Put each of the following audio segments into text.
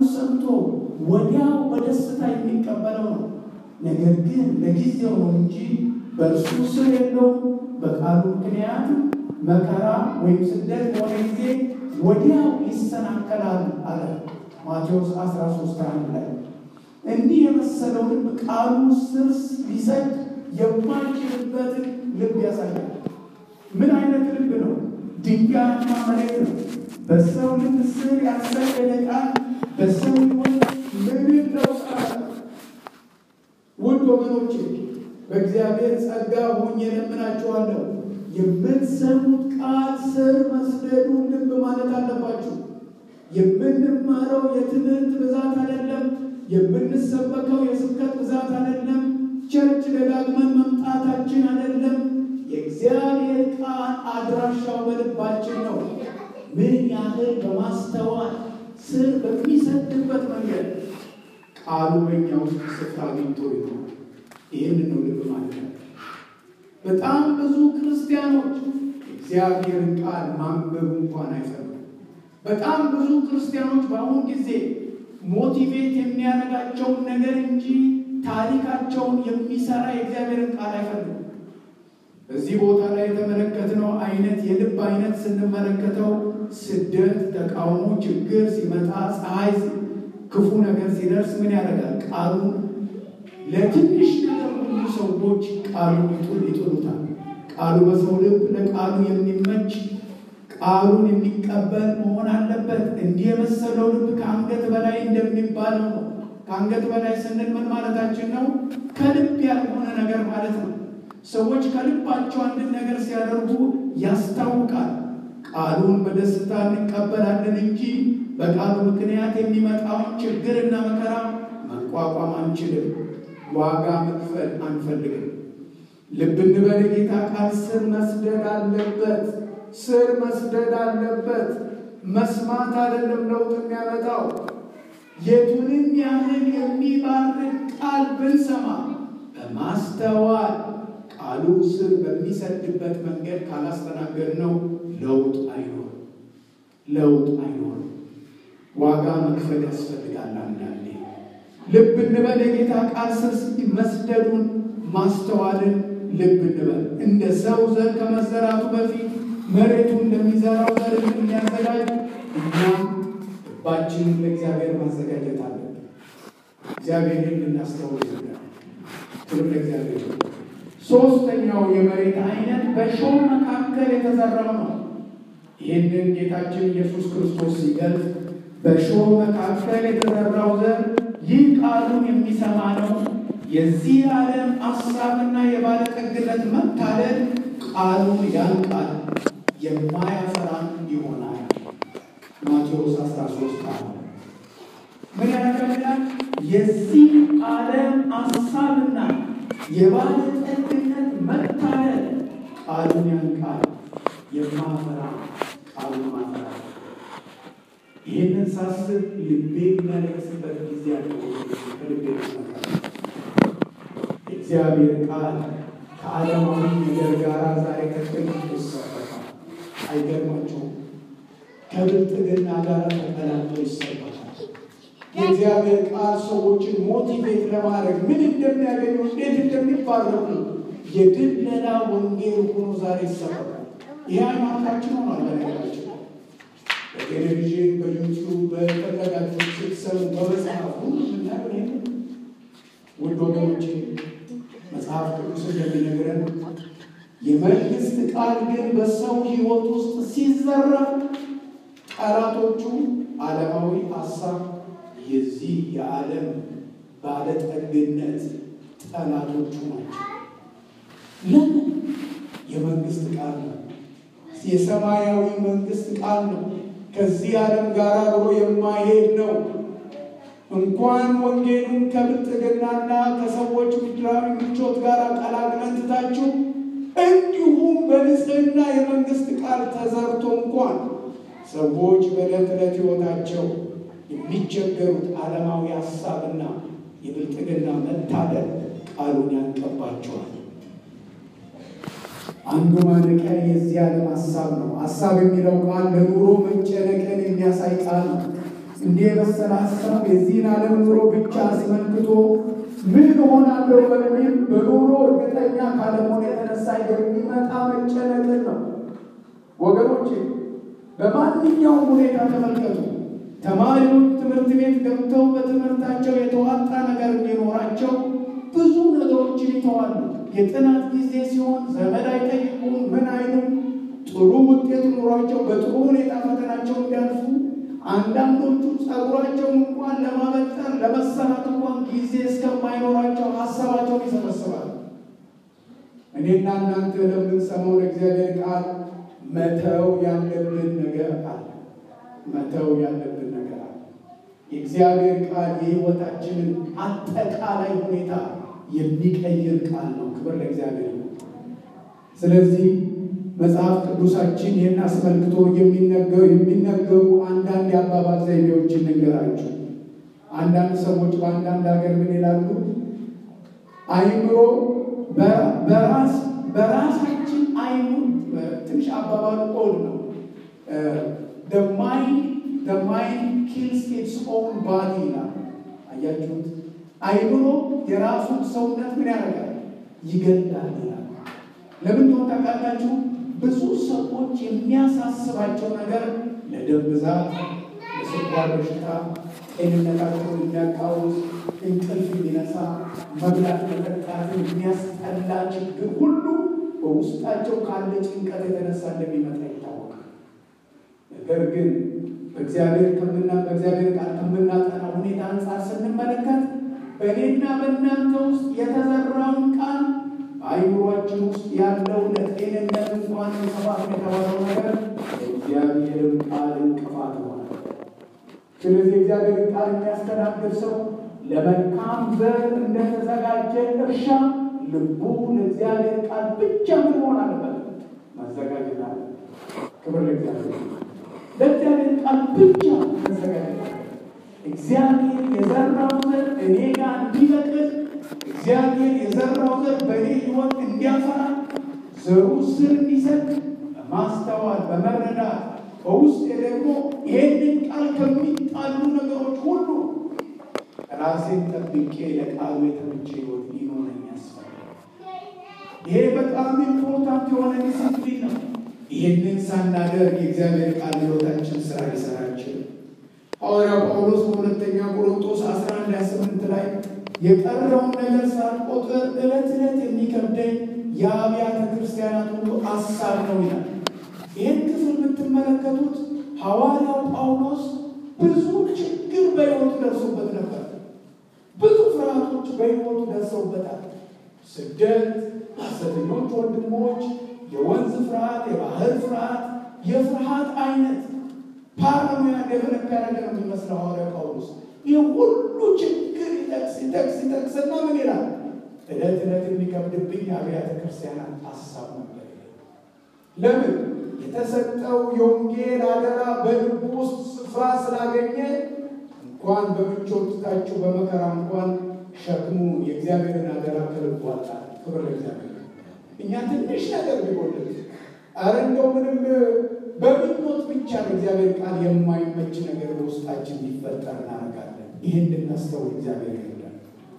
ሰምቶ ወዲያው በደስታ የሚቀበለው ነው። ነገር ግን ለጊዜው ነው እንጂ በእርሱ ስር የለውም። በቃሉ ምክንያት መከራ ወይም ስደት በሆነ ጊዜ ወዲያው ይሰናከላል አለ ማቴዎስ 13 አንድ ላይ እንዲህ የመሰለው ልብ ቃሉ ስር ሊሰድ የማይችልበትን ልብ ያሳያል። ምን አይነት ልብ ነው? ድንጋያማ መሬት ነው። በሰው ልብ ስር ያልሰደደ ቃል በሰው ሕይወት ምንም ለውጥ አያመጣም። ውድ ወገኖቼ በእግዚአብሔር ጸጋ ሆኜ እለምናችኋለሁ፣ የምትሰሙት ቃል ስር መስደዱን ልብ ማለት አለባችሁ። የምንማረው የትምህርት ብዛት አይደለም። የምንሰበከው የስብከት ብዛት አይደለም። ቸርች ደጋግመን መምጣታችን አይደለም። የእግዚአብሔር ቃል አድራሻው በልባችን ነው። ምን ያህል በማስተዋል ስር በሚሰድበት መንገድ ቃሉ በእኛ ውስጥ ስፍራ አግኝቶ ይሆናል። ይህን ነው ልብ ማለት ነው። በጣም ብዙ ክርስቲያኖች እግዚአብሔርን ቃል ማንበብ እንኳን አይፈልጉም። በጣም ብዙ ክርስቲያኖች በአሁኑ ጊዜ ሞቲቬት የሚያደርጋቸውን ነገር እንጂ ታሪካቸውን የሚሰራ የእግዚአብሔርን ቃል አይፈልጉም። እዚህ ቦታ ላይ የተመለከትነው አይነት የልብ አይነት ስንመለከተው ስደት፣ ተቃውሞ፣ ችግር ሲመጣ፣ ፀሐይ፣ ክፉ ነገር ሲደርስ ምን ያደርጋል? ቃሉን ለትንሽ ነገር ሁሉ ሰዎች ቃሉን ይጡል ይጥሉታል። ቃሉ በሰው ልብ ለቃሉ የሚመች ቃሉን የሚቀበል መሆን አለበት። እንዲህ የመሰለው ልብ ከአንገት በላይ እንደሚባለው ነው። ከአንገት በላይ ስንል ምን ማለታችን ነው? ከልብ ያልሆነ ነገር ማለት ነው። ሰዎች ከልባቸው አንድን ነገር ሲያደርጉ ያስታውቃል። ቃሉን በደስታ እንቀበላለን እንጂ በቃሉ ምክንያት የሚመጣውን ችግርና መከራ መቋቋም አንችልም። ዋጋ መክፈል አንፈልግም። ልብ እንበል። ጌታ ቃል ስር መስደድ አለበት። ስር መስደድ አለበት። መስማት አይደለም ለውጥ የሚያመጣው። የቱንም ያህል የሚባርክ ቃል ብንሰማ በማስተዋል ቃሉ ስር በሚሰድበት መንገድ ካላስተናገድ ነው ለውጥ አይኖርም። ለውጥ አይኖርም። ዋጋ መክፈል ያስፈልጋል። አንዳንዴ ልብ እንበል። የጌታ ቃል ስር መስደዱን ማስተዋልን ልብ እንበል። እንደ ሰው ዘር ከመዘራቱ በፊት መሬቱ እንደሚዘራው ዘር እንደሚያዘጋጅ እኛም ልባችንን ለእግዚአብሔር ማዘጋጀት አለብን። እግዚአብሔርን ልናስተውል ይገባል። ክብር ለእግዚአብሔር። ሶስተኛው የመሬት አይነት በእሾህ መካከል የተዘራው ነው። ይህንን ጌታችን ኢየሱስ ክርስቶስ ሲገልጽ በእሾህ መካከል የተዘራው ዘር ይህ ቃሉን የሚሰማ ነው። የዚህ ዓለም አሳብና የባለጠግነት መታለል ቃሉን ያንቃል፣ የማያፈራም ይሆናል። ማቴዎስ 13 ቃል ምን ያደርጋል? የዚህ ዓለም አሳብና የባለጠግነት መታለል ቃሉን ያንቃል፣ የማፈራ ቃሉን ማፈራ። ይህንን ሳስብ ልቤ የሚያለቅስበት ጊዜ ያለ ከልቤ ይመጣል። የእግዚአብሔር ቃል ከዓለማዊ ነገር ጋር ዛሬ ከጥቅም ይሰበካል። አይገርማቸውም? ከብልጥግና ጋር ተቀላቅሎ ይሰበካል። የእግዚአብሔር ቃል ሰዎችን ሞቲቬት ለማድረግ ምን እንደሚያገኙ እንዴት እንደሚባረኩ የድለላ ወንጌል ሆኖ ዛሬ ይሰበካል። ይህ ሃይማኖታችን ሆኗል። በነገራችን በቴሌቪዥን፣ በዩቱብ፣ በፈለጋችሁ ስትሰሙ በመጽሐፍ ሁሉ የምናየው ይሄ ውድ ወገኖቼ መጽሐፍ ቅዱስ እንደሚነግረን የመንግስት ቃል ግን በሰው ሕይወት ውስጥ ሲዘራ ጠላቶቹ ዓለማዊ ሀሳብ የዚህ የዓለም ባለጠግነት ጠላቶቹ ናቸው። ለምን? የመንግስት ቃል ነው። የሰማያዊ መንግስት ቃል ነው። ከዚህ ዓለም ጋር አብሮ የማይሄድ ነው። እንኳን ወንጌሉን ከብልጥግናና ከሰዎች ምድራዊ ምቾት ጋር ቀላቅለን ትታችሁ እንዲሁም በንጽህና የመንግስት ቃል ተዘርቶ እንኳን ሰዎች በዕለት ዕለት ሕይወታቸው የሚቸገሩት ዓለማዊ ሀሳብና የብልጥግና መታለል ቃሉን ያንቀባቸዋል። አንዱ ማነቂያ የዚህ ዓለም ሀሳብ ነው። ሀሳብ የሚለው ቃል ለኑሮ መጨነቅን የሚያሳይ ቃል ነው። እንዲህ የመሰለ ሀሳብ የዚህን ዓለም ኑሮ ብቻ አስመልክቶ ምን እሆናለሁ በሚል በኑሮ እርግጠኛ ካለመሆን የተነሳ የሚመጣ መጨነቅን ነው። ወገኖቼ በማንኛውም ሁኔታ ተመልከቱ። ተማሪዎች ትምህርት ቤት ገብተው በትምህርታቸው የተዋጣ ነገር እንዲኖራቸው ብዙ ነገሮችን ይተዋሉ። የጥናት ጊዜ ሲሆን ዘመድ አይጠይቁም፣ ምን አይሉም። ጥሩ ውጤት ኑሯቸው በጥሩ ሁኔታ ፈተናቸው እንዲያልፉ አንዳንዶቹ ጸጉራቸውን እንኳን ለማበጠር ለመሰራት እንኳን ጊዜ እስከማይኖራቸው ሀሳባቸውን ይሰበስባሉ። እኔና እናንተ ለምንሰማው ለእግዚአብሔር ቃል መተው ያለብን ነገር አለ። መተው ያለብን ነገር አለ። የእግዚአብሔር ቃል የሕይወታችንን አጠቃላይ ሁኔታ የሚቀይር ቃል ነው። ክብር ለእግዚአብሔር ነው። ስለዚህ መጽሐፍ ቅዱሳችን ይህን አስመልክቶ የሚነገሩ የሚነገሩ አንዳንድ የአባባል ዘይቤዎችን ልንገራችሁ። አንዳንድ ሰዎች በአንዳንድ ሀገር ምን ይላሉ? አይምሮ በራስ በራሳችን አይኑ ትንሽ አባባሉ ኦድ ነው። ማይንድ ኪልስ ኢትስ ኦውን ባዲ ይላል። አያችሁት? አይምሮ የራሱን ሰውነት ምን ያደርጋል? ይገላል ይላል። ለምን እንደሆነ ታውቃላችሁ? ብዙ ሰዎች የሚያሳስባቸው ነገር ለደም ብዛት፣ ለስኳር በሽታ፣ ጤንነታቸውን የሚያቃውስ እንቅልፍ የሚነሳ መብላት መጠጣትን የሚያስጠላ ችግር ሁሉ በውስጣቸው ካለ ጭንቀት የተነሳ እንደሚመጣ ይታወቃል። ነገር ግን በእግዚአብሔር ከምና በእግዚአብሔር ቃል ከምናጠና ሁኔታ አንጻር ስንመለከት በእኔና በእናንተ ውስጥ የተዘራውን ቃል በአይምሯችን ውስጥ ያለው ለጤንነት እንኳን እንቅፋት የተባለው ነገር የእግዚአብሔርን ቃል እንቅፋት ሆነ። ስለዚህ የእግዚአብሔር ቃል የሚያስተናግድ ሰው ለመልካም ዘር እንደተዘጋጀ እርሻ ልቡ ለእግዚአብሔር ቃል ብቻ ምን መሆን አለበት? መዘጋጀት አለ። ክብር ለእግዚአብሔር። ለእግዚአብሔር ቃል ብቻ መዘጋጀት አለ። እግዚአብሔር የዘራው ዘር እኔ ጋር እንዲበቅል እግዚአብሔር የዘራው ዘር በእኔ ሕይወት እንዲያፈራ ዘሩ ስር እንዲሰጥ በማስተዋል በመረዳት በውስጤ ደግሞ ይህንን ቃል ከሚጣሉ ነገሮች ሁሉ ራሴን ጠብቄ ለቃሉ የተመቸ ሕይወት ሊኖረኝ ያስፈልጋል። ይሄ በጣም ኢምፖርታንት የሆነ ዲሲፕሊን ነው። ይህንን ሳናደርግ የእግዚአብሔር ቃል ሕይወታችን ስራ ሊሰራ አይችልም። ሐዋርያው ጳውሎስ በሁለተኛ ቆሮንቶስ 11 28 ላይ የቀረውን ነገር ሳልቆጥር ዕለት ዕለት የሚከብደኝ የአብያተ ክርስቲያናት ሁሉ አሳብ ነው ይላል። ይህን ክፍል የምትመለከቱት ሐዋርያው ጳውሎስ ብዙ ችግር በሕይወቱ ደርሶበት ነበር። ብዙ ፍርሃቶች በሕይወቱ ደርሰውበታል። ስደት፣ ሐሰተኞች ወንድሞች፣ የወንዝ ፍርሃት፣ የባህር ፍርሃት፣ የፍርሃት አይነት ፓራኖያ ዴቨሎፕ ያደረገ ነው የሚመስለው ሐዋርያው ጳውሎስ። ይህ ሁሉ ችግር ይጠቅስ ይጠቅስ ይጠቅስና ምን ይላል? ዕለት ዕለት የሚከብድብኝ አብያተ ክርስቲያናት ሀሳብ ነበር። ለምን? የተሰጠው የወንጌል አደራ በልቡ ውስጥ ስፍራ ስላገኘ እንኳን በምቾት ትታችሁ በመከራ እንኳን ሸክሙ የእግዚአብሔርን አደራ ከልቡ አጣ። ክብር ለእግዚአብሔር። እኛ ትንሽ ነገር ቢጎልል አረ እንደው ምንም በምኞት ብቻ ለእግዚአብሔር ቃል የማይመች ነገር በውስጣችን ሊፈጠር እናደርጋለን። ይህን እንድናስተውል እግዚአብሔር ይርዳል።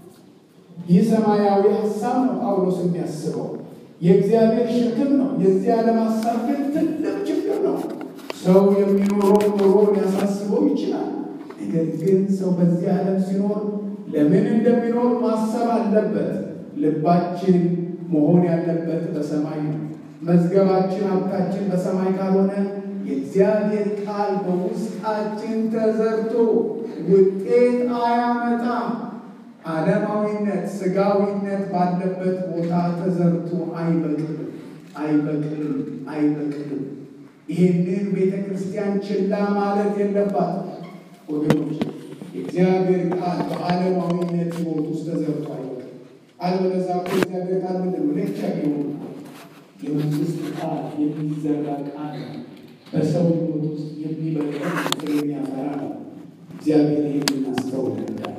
ይህ ሰማያዊ ሀሳብ ነው ጳውሎስ የሚያስበው የእግዚአብሔር ሸክም ነው። የዚህ ዓለም ሀሳብ ግን ትልቅ ችግር ነው። ሰው የሚኖረው ኑሮ ሊያሳስበው ይችላል። ነገር ግን ሰው በዚህ ዓለም ሲኖር ለምን እንደሚኖር ማሰብ አለበት። ልባችን መሆን ያለበት በሰማይ ነው። መዝገባችን፣ ሀብታችን በሰማይ ካልሆነ የእግዚአብሔር ቃል በውስጣችን ተዘርቶ ውጤት አያመጣም። ዓለማዊነት፣ ስጋዊነት ባለበት ቦታ ተዘርቶ አይበቅልም፣ አይበቅልም፣ አይበቅልም። ይህንን ቤተ ክርስቲያን ችላ ማለት የለባትም ወገኖች። የእግዚአብሔር ቃል በዓለማዊነት ሕይወት ውስጥ ተዘርቶ አይበቅልም። አለበለዚያ እኮ የእግዚአብሔር ቃል ምንድን ነው? ለቻ ሆኑ የመንግስት ቃል የሚዘራ ቃል በሰው ሕይወት ውስጥ የሚበቅል ፍሬ የሚያፈራ ነው። እግዚአብሔር ይህን አስተውል እንዳለ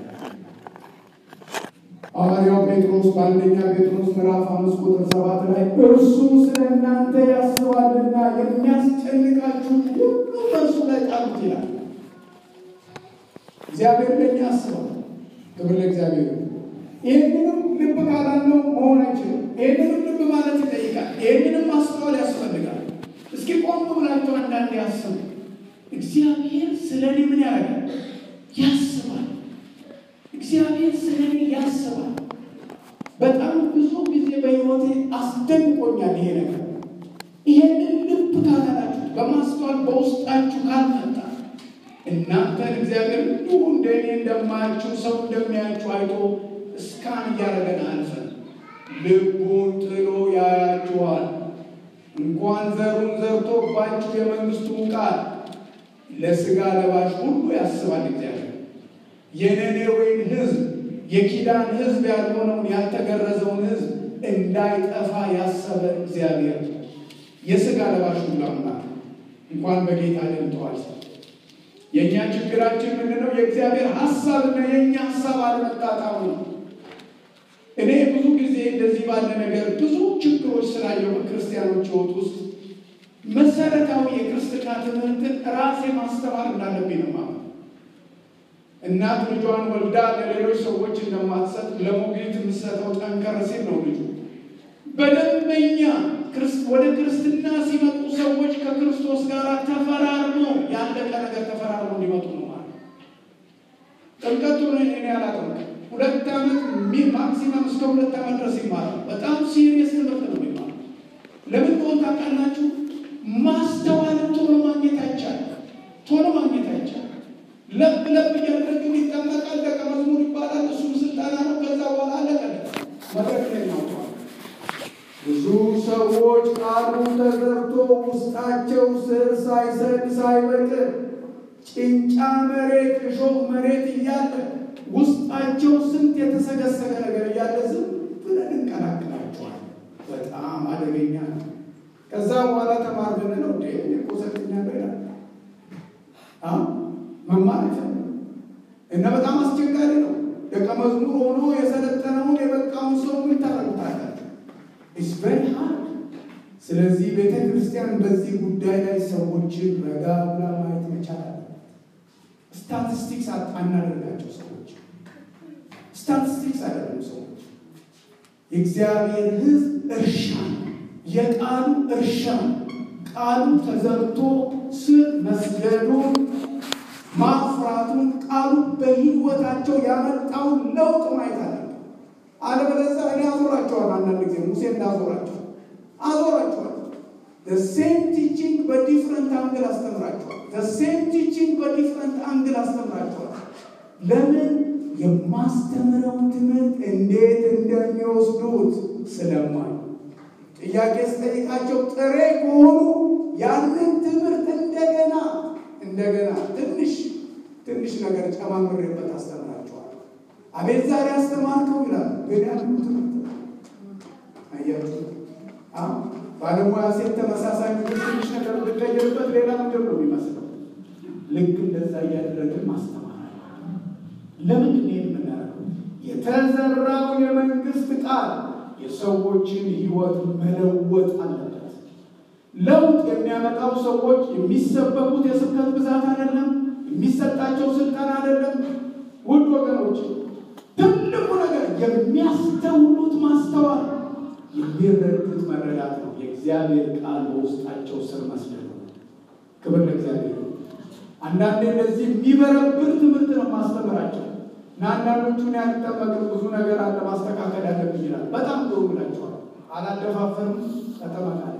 ሐዋርያው ጴጥሮስ በአንደኛ ጴጥሮስ ምዕራፍ አምስት ቁጥር ሰባት ላይ እርሱ ስለ እናንተ ያስባልና የሚያስጨንቃችሁ ሁሉ በእርሱ ላይ ጣሉት ይላል። እግዚአብሔር ለእኛ አስባል። ክብር ለእግዚአብሔር። ይህንንም ልብ ካላለው መሆን አይችልም። ይህንንም ልብ ማለት ይጠይቃል። ይህንንም ማስተዋል ያስፈልጋል። እስኪ ቆም ብላችሁ አንዳንድ ያስቡ። እግዚአብሔር ስለ እኔ ምን ያደርጋል? ያስባል። እግዚአብሔር ስለ እኔ ያስባል። በጣም ብዙ ጊዜ በሕይወቴ አስደንቆኛል ይሄ ነገር። ይሄንን ልብ ካላላችሁ በማስተዋል በውስጣችሁ ካልመጣ እናንተን እግዚአብሔር እንዲሁ እንደ እኔ እንደማያችሁ ሰው እንደሚያችሁ አይቶ እስካን እያደረገን አልፈን ልቡን ጥሎ ያያችኋል። እንኳን ዘሩን ዘርቶባችሁ የመንግስቱን ቃል ለስጋ ለባሽ ሁሉ ያስባል እግዚአብሔር። የነነዌን ሕዝብ የኪዳን ሕዝብ ያልሆነውን ያልተገረዘውን ሕዝብ እንዳይጠፋ ያሰበ እግዚአብሔር የስጋ ለባሽ ሁሉ አምላክ እንኳን በጌታ ደምተዋል። የእኛ ችግራችን ምንድነው? የእግዚአብሔር ሀሳብና የእኛ ሀሳብ አለመጣጣሙ ነው። እኔ ብዙ ጊዜ እንደዚህ ባለ ነገር ብዙ ችግሮች ስላየው በክርስቲያኖች ሕይወት ውስጥ መሰረታዊ የክርስትና ትምህርትን ራሴ ማስተማር እንዳለብኝ ነው ማለት እናት ልጇን ወልዳ ለሌሎች ሰዎች እንደማትሰጥ ለሞግዚት የምትሰጠው ጠንከር ሲል ነው ልጁ በደንበኛ ወደ ክርስትና ሲመጡ ሰዎች ከክርስቶስ ጋር ተፈራርሞ ያለቀ ነገር ተፈራርሞ እንዲመጡ ነው ማለት ጥምቀቱ እኔ አላጠምቅ ሁለት ዓመት ማክሲመም እስከ ሁለት ዓመት ድረስ ይማራል። በጣም ሲሪየስ ትምህርት ነው የሚማረው። ለምን ሆን ታውቃላችሁ? ማስተዋልን ቶሎ ማግኘት አይቻልም። ቶሎ ማግኘት አይቻልም። ለብ ለብ እያደረግን ይጠመቃል፣ ደቀ መዝሙር ይባላል። እሱም ስልጠና ነው። ከዛ በኋላ አለቀለ መድረክ ላይ ናውተዋል። ብዙ ሰዎች ቃሉ ተዘርቶ ውስጣቸው ስር ሳይሰድ ሳይበቅል ጭንጫ መሬት እሾህ መሬት እያለ ውስጣቸው ስንት የተሰገሰገ ነገር እያለ ዝም ብለን እንቀላቅላቸዋል። በጣም አደገኛ ነው። ከዛ በኋላ ተማር ብንለው እንደ እኮ ሰልጥኛለሁ ይላል። መማር አይፈልግም እና በጣም አስቸጋሪ ነው። ደቀ መዝሙር ሆኖ የሰለጠነውን የበቃውን ሰው ምን ታደርጉታላችሁ? ኢትስ ቬሪ ሃርድ። ስለዚህ ቤተ ክርስቲያን በዚህ ጉዳይ ላይ ሰዎችን ረጋ ብላ ማየት መቻል አለ። ስታቲስቲክስ አናደርጋቸው ሰዎች ስታቲስቲክስ አይደለም ሰዎች የእግዚአብሔር ሕዝብ እርሻ የቃሉ እርሻ ቃሉ ተዘርቶ ስር መስደዱን ማፍራቱን ቃሉ በሕይወታቸው ያመጣውን ለውጥ ማየት አለ። አለበለዚያ እኔ አዞራቸዋል። አንዳንድ ጊዜ ሙሴ እንዳዞራቸው አዞራቸዋል። ሴም ቲቺንግ በዲፍረንት አንግል አስተምራቸዋል። ሴም ቲቺንግ በዲፍረንት አንግል አስተምራቸዋል። ለምን? የማስተምረውን ትምህርት እንዴት እንደሚወስዱት ስለማይ ጥያቄ ስጠይቃቸው ጥሬ ከሆኑ ያንን ትምህርት እንደገና እንደገና ትንሽ ትንሽ ነገር ጨማምሬበት አስተምራቸዋል። አቤት ዛሬ አስተማርከው ይላል። ግን ያ ትምህርት አያችሁ ባለሙያ ሴት ተመሳሳይ ምግብ ትንሽ ነገር ብትቀይርበት ሌላ ምግብ ነው የሚመስለው። ልክ እንደዛ እያደረግን ማስተማር ለምንድን ነው የምናደርገው? የተዘራው የመንግስት ቃል የሰዎችን ሕይወት መለወጥ አለበት። ለውጥ የሚያመጣው ሰዎች የሚሰበኩት የስብከት ብዛት አይደለም፣ የሚሰጣቸው ስልጠና አይደለም። ውድ ወገኖች ትልቁ ነገር የሚያስተውሉት ማስተዋል፣ የሚረዱት መረዳት ነው። የእግዚአብሔር ቃል በውስጣቸው ስር መስደዱ። ክብር ለእግዚአብሔር። አንዳንዴ እንደዚህ የሚበረብር ትምህርት ነው ማስተምራቸው እና አንዳንዶቹን ያልጠበቅም ብዙ ነገር አለ ማስተካከል ያለብኝ ይላል። በጣም ጥሩ ብላቸዋል። አላደፋፈርም ተጠመቃለ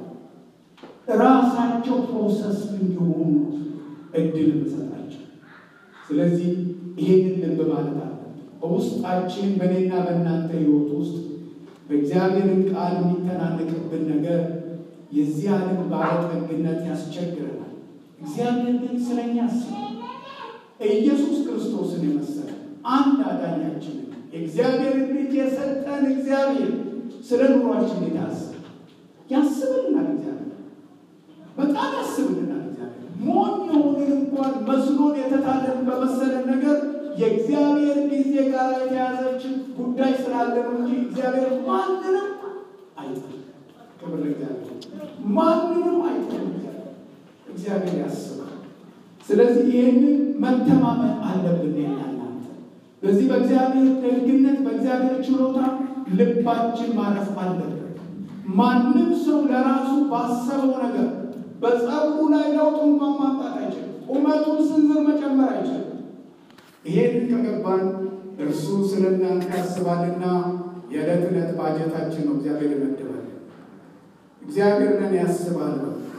ራሳቸው ፕሮሰስ እንዲሆኑ እድል እንሰጣቸው። ስለዚህ ይህንን ልብ ማለት አለ በውስጣችን በእኔና በእናንተ ህይወት ውስጥ በእግዚአብሔርን ቃል የሚተናነቅብን ነገር የዚህ ዓለም ባለጠግነት ያስቸግረናል። እግዚአብሔር ግን ስለኛ ያስባል። ኢየሱስ ክርስቶስን የመሰለ አንድ አዳኛችንን የእግዚአብሔርን ልጅ የሰጠን እግዚአብሔር ስለ ኑሯችን የታስብ ያስብልናል። እግዚአብሔር በጣም ያስብልናል። እግዚአብሔር ሞኝ የሆንን እንኳን መስሎን የተታለን በመሰለን ነገር የእግዚአብሔር ጊዜ ጋር የተያዘች ጉዳይ ስላለ ነው እንጂ እግዚአብሔር ማንንም አይጥልም። ክብር ለእግዚአብሔር። ማንንም አይጥልም። እግዚአብሔር ያስባል። ስለዚህ ይህንን መተማመን አለብን። እናንተ በዚህ በእግዚአብሔር ደግነት በእግዚአብሔር ችሎታ ልባችን ማረፍ አለበት። ማንም ሰው ለራሱ ባሰበው ነገር በጸጉሩ ላይ ለውጥ እንኳን ማምጣት አይችልም። ቁመቱን ስንዝር መጨመር አይችልም። ይሄንን ከገባን እርሱ ስለ እናንተ ያስባልና የዕለት ዕለት ባጀታችን ነው እግዚአብሔር ይመድባል። እግዚአብሔር ለእኔ ያስባል።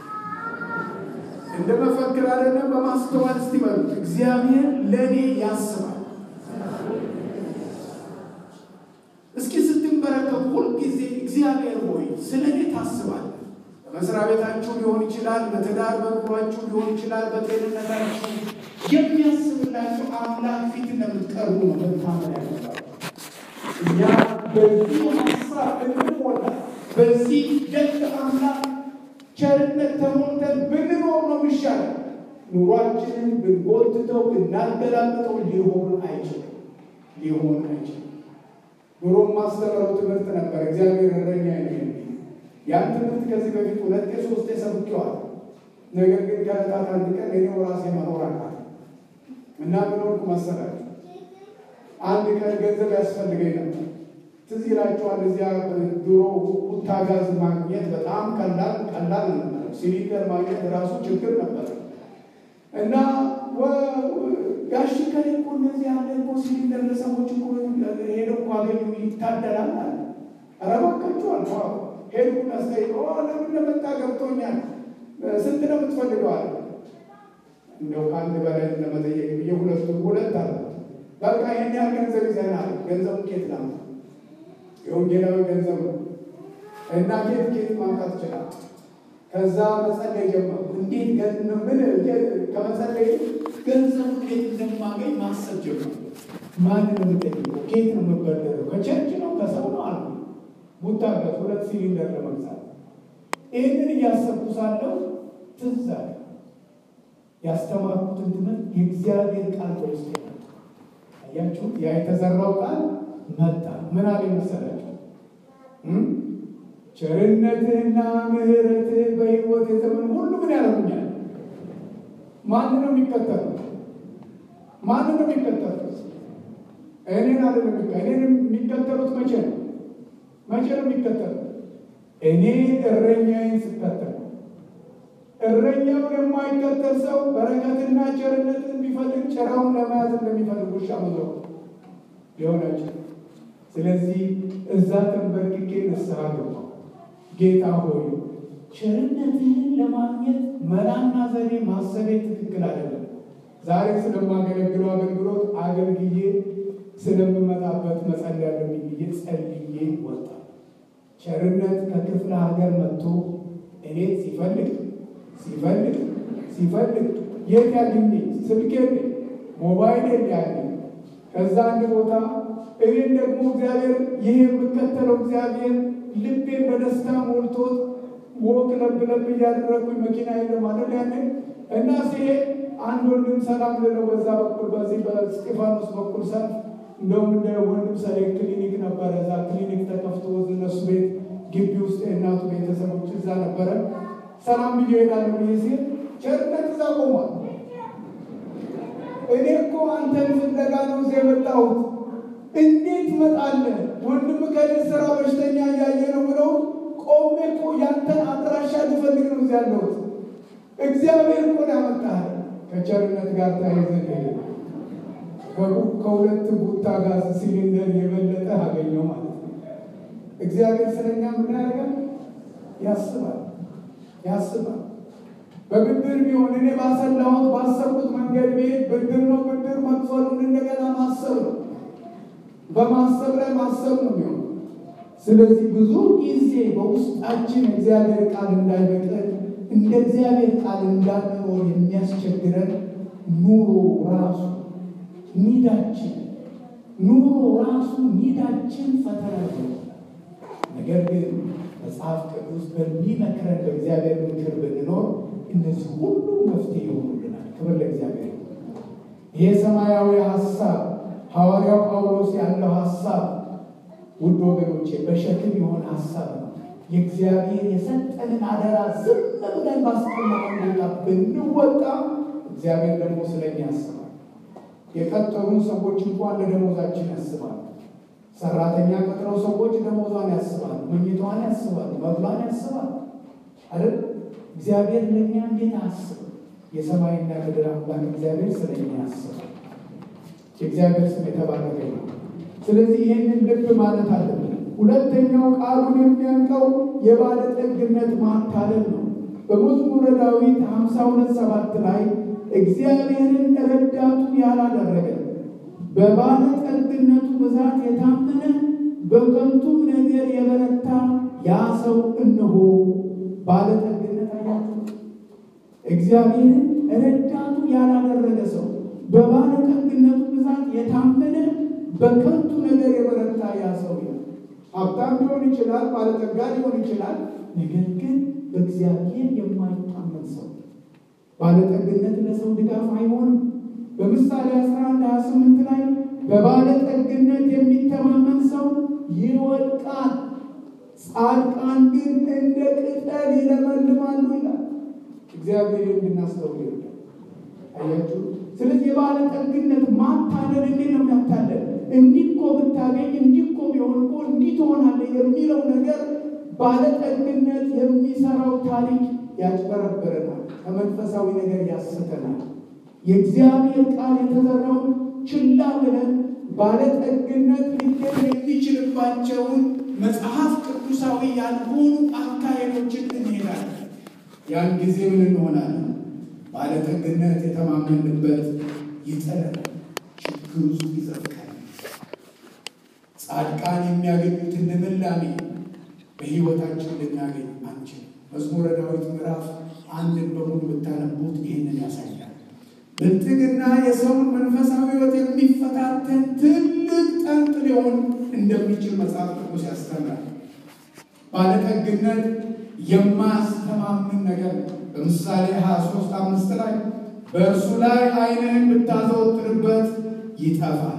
እንደ መፈክር አይደለም፣ በማስተዋል እስቲ በሉት። እግዚአብሔር ለእኔ ያስባል። እስኪ ስትንበረከቡ ሁልጊዜ እግዚአብሔር ሆይ ስለ እኔ ታስባል። በመስሪያ ቤታችሁ ሊሆን ይችላል፣ በትዳር በኑሯችሁ ሊሆን ይችላል፣ በጤንነታችሁ የሚያስብላችሁ አምላክ ፊት እንደምትቀርቡ ነው መታመን ያለባችሁ። እኛ በዚህ ሀሳብ እንሞላ በዚህ ደግ አምላክ ቸርነት ተሞልተን ብንኖር ነው የሚሻለው። ኑሯችንን ብንጎትተው ብናገላብጠው ሊሆን አይችልም፣ ሊሆን አይችልም። ኑሮም ማስተምረው ትምህርት ነበር እግዚአብሔር እረኛ ነው የሚል ያን ትምህርት ከዚህ በፊት ሁለቴ ሶስቴ ሰብኬዋለሁ። ነገር ግን ከዕለታት አንድ ቀን እኔው ራሴ መኖር አቃተኝ እና ምን ሆንኩ መሰላችሁ? አንድ ቀን ገንዘብ ያስፈልገኝ ነበር። ትዝ ይላችኋል። እዚያ ድሮ ኩታጋዝ ማግኘት በጣም ቀላል ቀላል ነበር። ሲሊንደር ማግኘት ራሱ ችግር ነበር እና ጋሽ ከሌ እኮ እንደዚህ ያለ እኮ ሲሊንደር ለሰዎች እኮ ሄደው እኮ አገኙ ይታደላል አለ። ኧረ እባካችሁ አልኩ። ሄድኩና ስጠይቀው ለምን እንደመጣ ገብቶኛል። ስንት ነው የምትፈልገው አለ። እንደው ከአንድ በላይ ለመጠየቅ ብዬ ሁለቱ ሁለት አለ። በቃ ይህን ያህል ገንዘብ ይዘናል። ገንዘቡ ኬት ላምጣ? የወንጌላዊ ገንዘብ ነው እና ኬት ኬት ማምጣት ይችላል። ከዛ መጸለይ ጀመርኩ። እንዴት ምን ከመጸለይ ገንዘቡ እንዴት እንደማገኝ ማሰብ ጀመርኩ። ማን ነው የምጠይቀው? ኬት ነው የምበደረው? ከቸርች ነው ከሰው ነው አሉ። ቡታበት ሁለት ሲሊንደር ለመግዛት ይህንን እያሰብኩ ሳለሁ ትዝ አለ ያስተማርኩትን ትምህርት የእግዚአብሔር ቃል በውስጥ መጣ። አያችሁ፣ ያ የተዘራው ቃል መጣ። ምን አለ መሰላችሁ? ቸርነትህና ምሕረትህ በሕይወት የዘመን ሁሉ ምን ያደርጉኛል? ማን ነው የሚከተሉት? ማን ነው የሚከተሉት? እኔን አይደለም። እኔን የሚከተሉት መቼ ነው? መቼ ነው የሚከተሉት? እኔ እረኛዬን ስከተል እረኛውን የማይከተል ሰው በረከትና ቸርነትን ቢፈልግ ጭራውን ለመያዝ እንደሚፈልግ ውሻ መዞር ሊሆናቸው። ስለዚህ እዛ ተንበርክኬ ንስሐ ገባሁ። ጌታ ሆይ ቸርነትህን ለማግኘት መላና ዘዴ ማሰቤ ትክክል አይደለም። ዛሬ ስለማገለግለው አገልግሎት አገልግዬ ስለምመጣበት መጸለይ ያለብኝ ብዬ ጸልዬ ወጣ። ቸርነት ከክፍለ ሀገር መጥቶ እኔት ሲፈልግ ሲፈልግ ሲፈልግ የት ያገኘኝ? ስልኬ ሞባይል ያገኝ። ከዛ አንድ ቦታ እኔም ደግሞ እግዚአብሔር ይህ የምከተለው እግዚአብሔር ልቤን በደስታ ሞልቶት ወክ ለብ ለብ እያደረግኩኝ መኪና የለም አለ ያለ እና ሲሄድ አንድ ወንድም ሰላም ልለው በዛ በኩል በዚህ በስጢፋኖስ በኩል ሰልፍ እንደውም እንደ ወንድም ሰሌ ክሊኒክ ነበረ። እዛ ክሊኒክ ተከፍቶ እነሱ ቤት ግቢ ውስጥ የእናቱ ቤተሰቦች እዛ ነበረ። ሰላም ብዬ እሄዳለሁ ብዬ ሲል ቸርነት እዛ ቆሟል። እኔ እኮ አንተን ፍለጋ ነው እዚህ የመጣሁት። እንዴት ትመጣለህ? ወንድም ከኔ ስራ በሽተኛ እያየ ነው ብለው ቆሜ እኮ ያንተን አድራሻ ልፈልግ ነው እዚህ ያለሁት። እግዚአብሔር እኮ ነው ያመጣህ። ከቸርነት ጋር ተያይዘን ሄደ ከሁለት ቡታ ጋዝ ሲሊንደር የበለጠ አገኘው ማለት ነው። እግዚአብሔር ስለኛ ምን ያደርጋል? ያስባል ያስባል። በብድር ቢሆን እኔ ባሰላሁት ባሰብኩት መንገድ ቤት ብድር ነው ብድር መክፈሉን እንደገና ማሰብ ነው። በማሰብ ላይ ማሰብ ነው የሚሆነው። ስለዚህ ብዙ ጊዜ በውስጣችን እግዚአብሔር ቃል እንዳይበቅል እንደ እግዚአብሔር ቃል እንዳንኖር የሚያስቸግረን ኑሮ ራሱ ኒዳችን ኑሮ ራሱ ኒዳችን ፈተና ነው። ነገር ግን መጽሐፍ ቅዱስ በሚመክረን በእግዚአብሔር ምክር ብንኖር እነዚህ ሁሉ መፍትሄ ይሆኑልናል። ክብር ለእግዚአብሔር። ይሄ ሰማያዊ ሀሳብ ሐዋርያው ጳውሎስ ያለው ሀሳብ ውድ ወገኖቼ በሸክም የሆነ ሀሳብ ነው። የእግዚአብሔር የሰጠንን አደራ ዝም ብለን ባስቀመጠን ቦታ ብንወጣ እግዚአብሔር ደግሞ ስለኛ ያስባል። የቀጠሩን ሰዎች እንኳን ለደሞዛችን ያስባል። ሰራተኛ ቀጥረው ሰዎች ደሞዟን ያስባል፣ መኝቷን ያስባል፣ መብሏን ያስባል አይደል? እግዚአብሔር ለእኛ እንዴት አስብ የሰማይና ምድር አምላክ እግዚአብሔር ስለኛ ያስባል። የእግዚአብሔር ስም የተባረከ ነው። ስለዚህ ይህንን ልብ ማለት አለብን። ሁለተኛው ቃሉን የሚያንቀው የባለጠግነት ማታለል ነው። በመዝሙረ ዳዊት ሀምሳ ሁለት ሰባት ላይ እግዚአብሔርን ረዳቱ ያላደረገ በባለጠግነቱ ብዛት የታመነ በከንቱም ነገር የበረታ ያ ሰው እነሆ ባለጠግነት አያቸው። እግዚአብሔርን ረዳቱ ያላደረገ ሰው በባለጠግነቱ ብዛት የታመነ በከንቱ ነገር የበረታ ያ ሰው ነው። ሀብታም ሊሆን ይችላል፣ ባለጠጋ ሊሆን ይችላል። ነገር ግን በእግዚአብሔር የማይታመን ሰው ባለጠግነት ለሰው ድጋፍ አይሆንም። በምሳሌ 11 28 ላይ በባለጠግነት የሚተማመን ሰው ይወድቃል፣ ጻድቃን ግን እንደ ቅጠል ይለመልማሉ ይላል። እግዚአብሔር እንድናስተውል ይወዳል። አያችሁ። ስለዚህ የባለጠግነት ማታለል እንዴት ነው የሚያታለል? እንዲህ እኮ ብታገኝ እንዲህ እኮ ቢሆን እኮ እንዲህ ትሆናለህ የሚለው ነገር ባለጠግነት የሚሰራው ታሪክ ያጭበረብረናል፣ ከመንፈሳዊ ነገር ያስተናል። የእግዚአብሔር ቃል የተዘራውን ችላ ብለን ባለጠግነት ሊገኝ የሚችልባቸውን መጽሐፍ ቅዱሳዊ ያልሆኑ አካሄዶችን እንሄዳለን። ያን ጊዜ ምን እንሆናለን? ባለጠግነት የተማመንበት ይጠለናል፣ ችግር ውስጥ ይዘፍቃል። ጻድቃን የሚያገኙትን ልምላሜ በሕይወታችን ልናገኝ አንችልም። መዝሙረ ዳዊት ምዕራፍ አንድን በሙሉ ብታነቡት ይህንን ያሳያል። ብልጥግና የሰውን መንፈሳዊ ሕይወት የሚፈታተን ትልቅ ጠንቅ ሊሆን እንደሚችል መጽሐፍ ቅዱስ ያስተምራል። ባለጠግነት የማያስተማምን ነገር ነው። በምሳሌ 23 አምስት ላይ በእርሱ ላይ ዓይንህን ብታዘወትርበት ይጠፋል።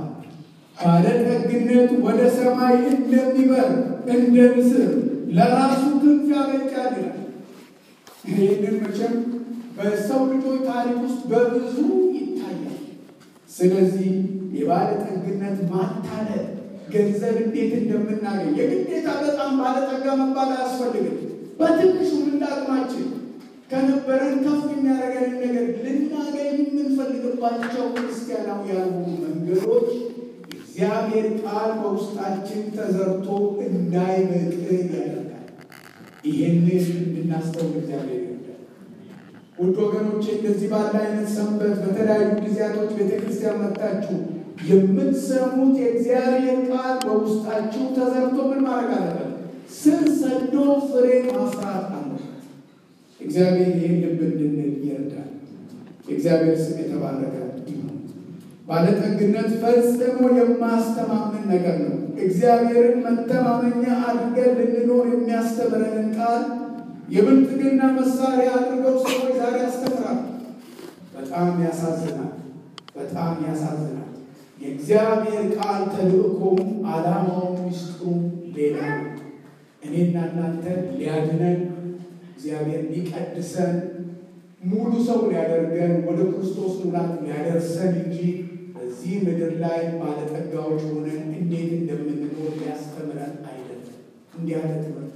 ባለጠግነት ወደ ሰማይ እንደሚበር እንደ ንስር ለራሱ ክንፍ ያበጃል ይላል። ይህንን መቼም በሰው ልጆች ታሪክ ውስጥ በብዙ ይታያል። ስለዚህ የባለጠግነት ማታለል ገንዘብ እንዴት እንደምናገኝ የግዴታ በጣም ባለጠጋ መባል አያስፈልግም። በትንሹ እንዳቅማችን ከነበረን ከፍ የሚያደርገንን ነገር ልናገኝ የምንፈልግባቸው ክርስቲያናዊ ያልሆኑ መንገዶች እግዚአብሔር ቃል በውስጣችን ተዘርቶ እንዳይበቅል ያደርጋል። ይህንን እንድናስተውል እግዚአብሔር ይወዳል። ውድ ወገኖቼ እንደዚህ ባለ አይነት ሰንበት በተለያዩ ጊዜያቶች ቤተ ክርስቲያን መጣችሁ የምትሰሙት የእግዚአብሔር ቃል በውስጣችሁ ተዘርቶ ምን ማድረግ አለበት? ስር ሰዶ ፍሬ ማፍራት አለበት። እግዚአብሔር ይህን ልብ እንድንል ይርዳል። የእግዚአብሔር ስም የተባረከ ይሁን። ባለጠግነት ፈጽሞ የማያስተማምን ነገር ነው። እግዚአብሔርን መተማመኛ አድርገን ልንኖር የሚያስተምረንን ቃል የብልጥግና መሳሪያ አድርገው ሰዎች ዛሬ ያስተምራል። በጣም ያሳዝናል። በጣም ያሳዝናል። የእግዚአብሔር ቃል ተልእኮም ዓላማው ሚስጥሩ ሌላ ነው። እኔና እናንተ ሊያድነን እግዚአብሔር ሊቀድሰን ሙሉ ሰው ሊያደርገን ወደ ክርስቶስ ሙላት ሊያደርሰን እንጂ በዚህ ምድር ላይ ባለጠጋዎች ሆነን እንዴት እንደምንኖር ሊያስተምረን አይደለም። እንዲህ ያለ ትምህርት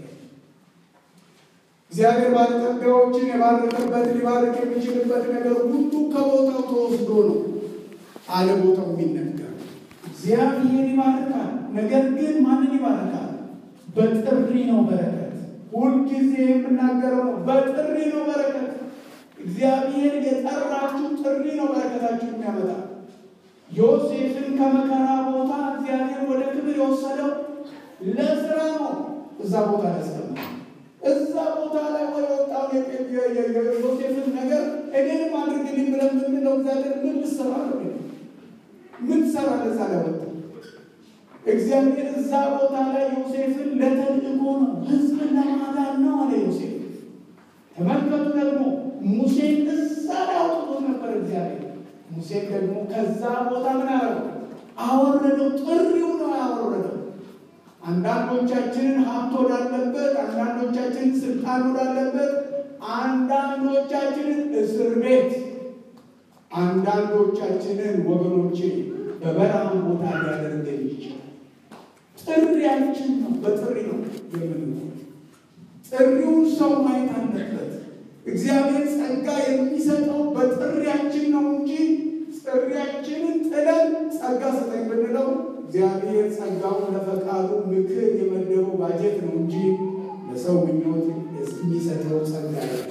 እግዚአብሔር ባለጠጋዎችን የባረከበት ሊባርክ የሚችልበት ነገር ሁሉ ከቦታው ተወስዶ ነው አለ ቦታው የሚነገር። እግዚአብሔር ይባርካል። ነገር ግን ማንን ይባርካል? በጥሪ ነው በረከት። ሁልጊዜ የምናገረው ነው፣ በጥሪ ነው በረከት። እግዚአብሔር የጠራችሁ ጥሪ ነው በረከታችሁ የሚያመጣ። ዮሴፍን ከመከራ ቦታ እግዚአብሔር ወደ ክብር የወሰደው ለስራ ነው። እዛ ቦታ ያስቀምጣል። እዛ ቦታ ላይ ወደ ወጣው የዮሴፍን ነገር እኔንም አድርግልኝ ብለን ምንለው እግዚአብሔር ምን ልሰራ ነው? ምን ሰራ? ለዛ ላይ ወጣ እግዚአብሔር እዛ ቦታ ላይ ዮሴፍን ለተልእኮ ነው፣ ሕዝብን ለማዳን ነው አለ ዮሴፍ። ተመልከቱ ደግሞ ሙሴን እዛ ላይ አውጥቶት ነበር እግዚአብሔር። ሙሴን ደግሞ ከዛ ቦታ ምን አረገው? አወረደው። ጥሪው ነው ያወረደው። አንዳንዶቻችንን ሀብት ወዳለበት፣ አንዳንዶቻችንን ስልጣን ወዳለበት፣ አንዳንዶቻችንን እስር ቤት አንዳንዶቻችንን ወገኖቼ በበረሃም ቦታ ሊያደርገን ይችላል። ጥሪያችን ነው። በጥሪ ነው የምንኖር። ጥሪውን ሰው ማየት አለበት። እግዚአብሔር ጸጋ የሚሰጠው በጥሪያችን ነው እንጂ ጥሪያችንን ጥለን ጸጋ ስጠኝ ብንለው እግዚአብሔር ጸጋውን ለፈቃዱ ምክር የመደበው ባጀት ነው እንጂ ለሰው ምኞት የሚሰጠው ጸጋ ነው።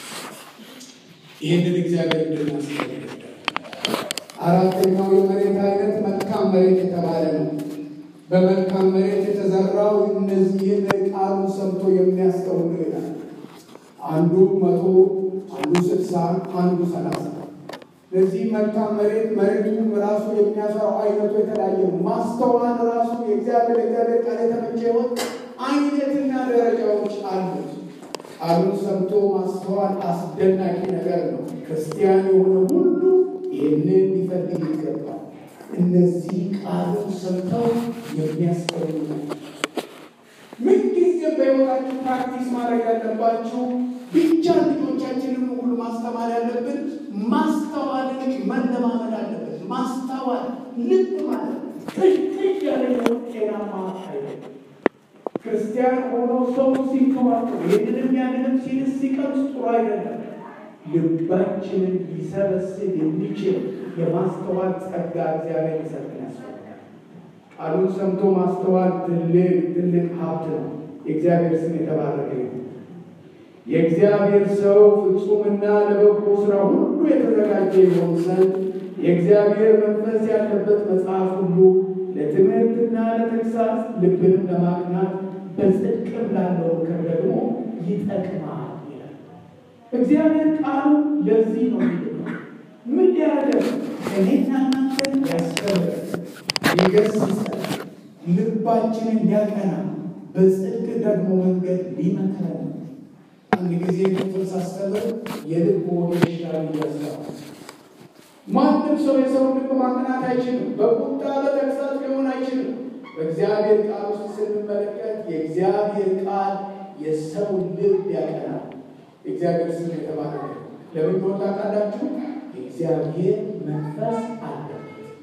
ይህንን እግዚአብሔር እንድናስገድል አራተኛው የመሬት አይነት መልካም መሬት የተባለ ነው። በመልካም መሬት የተዘራው እነዚህን ቃሉን ሰምቶ የሚያስተውል ይላል። አንዱ መቶ አንዱ ስልሳ አንዱ ሰላሳ ለዚህ መልካም መሬት መሬቱ ራሱ የሚያፈራው አይነቱ የተለያየ ነው። ማስተዋል ራሱ የእግዚአብሔር እግዚአብሔር ቃል የተመቸ ሕይወት አይነትና ደረጃዎች አሉት። ቃሉን ሰምቶ ማስተዋል አስደናቂ ነገር ነው። ክርስቲያን የሆነ ሁሉ ይህንን ሊፈልግ ይገባል። እነዚህ ቃሉን ሰምተው የሚያስተውሉ ምንጊዜም በሕይወታችሁ ፕራክቲስ ማድረግ ያለባችሁ ብቻ ልጆቻችንን ሁሉ ማስተማር ያለብን ማስተዋልን መለማመድ አለበት። ማስተዋል ልብ ማለት ጥልቅ ያለ ጤናማ አይደለም። ክርስቲያን ሆኖ ሰው ሲንከባከብ ይህንንም ያንንም ሲልስ ሲቀምስ ጥሩ አይደለም። ልባችንን ሊሰበስብ የሚችል የማስተዋል ጸጋ እግዚአብሔር ሊሰጠን ያስፈልጋል። ቃሉን ሰምቶ ማስተዋል ትልቅ ትልቅ ሀብት ነው። የእግዚአብሔር ስም የተባረከ ይሁን። የእግዚአብሔር ሰው ፍጹምና ለበጎ ስራ ሁሉ የተዘጋጀ ይሆን ዘንድ የእግዚአብሔር መንፈስ ያለበት መጽሐፍ ሁሉ ለትምህርትና ለተግሳጽ ልብንም ለማቅናት በጽድቅም ላለው ምክር ደግሞ ይጠቅማል ይላል። እግዚአብሔር ቃሉ ለዚህ ነው የሚለው ምን ሊያደርግ እኔና እናንተን ያስተምረን፣ ሊገስጸን፣ ልባችንን ሊያቀና በጽድቅ ደግሞ መንገድ ሊመክረን አንድ ጊዜ ክፍል ሳስተምር የልብ ወጌሻ ይያስራል። ማንም ሰው የሰው ልብ ማቅናት አይችልም። በቁጣ በተግሳጽ ሊሆን አይችልም። በእግዚአብሔር ቃል ውስጥ ስንመለከት የእግዚአብሔር ቃል የሰው ልብ ያቀናል። የእግዚአብሔር ስም የተባረከ ለምን ወጣ ቃላችሁ የእግዚአብሔር መንፈስ አለበት።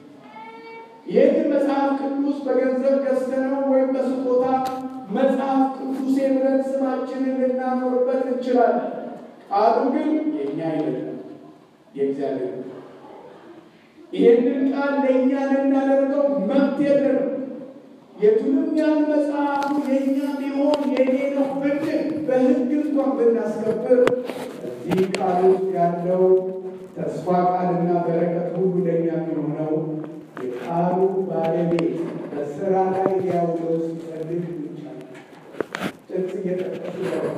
ይህን መጽሐፍ ቅዱስ በገንዘብ ገዝተነው ወይም በስጦታ መጽሐፍ ቅዱስ ብለን ስማችንን ልናኖርበት እንችላለን። ቃሉ ግን የእኛ አይደለም፣ የእግዚአብሔር ነው። ይህንን ቃል ለእኛ ልናደርገው መብት የለንም። የቱንም ያህል መጽሐፉ የእኛ ቢሆን የኔ ነው ብንል በሕግ እንኳን ብናስከብር እዚህ ቃል ውስጥ ያለው ተስፋ ቃልና በረከት ሁሉ ለእኛ የሚሆነው የቃሉ ባለቤት በስራ ላይ ሊያውለው ሲፈልግ ጥቅስ እየጠቀሱ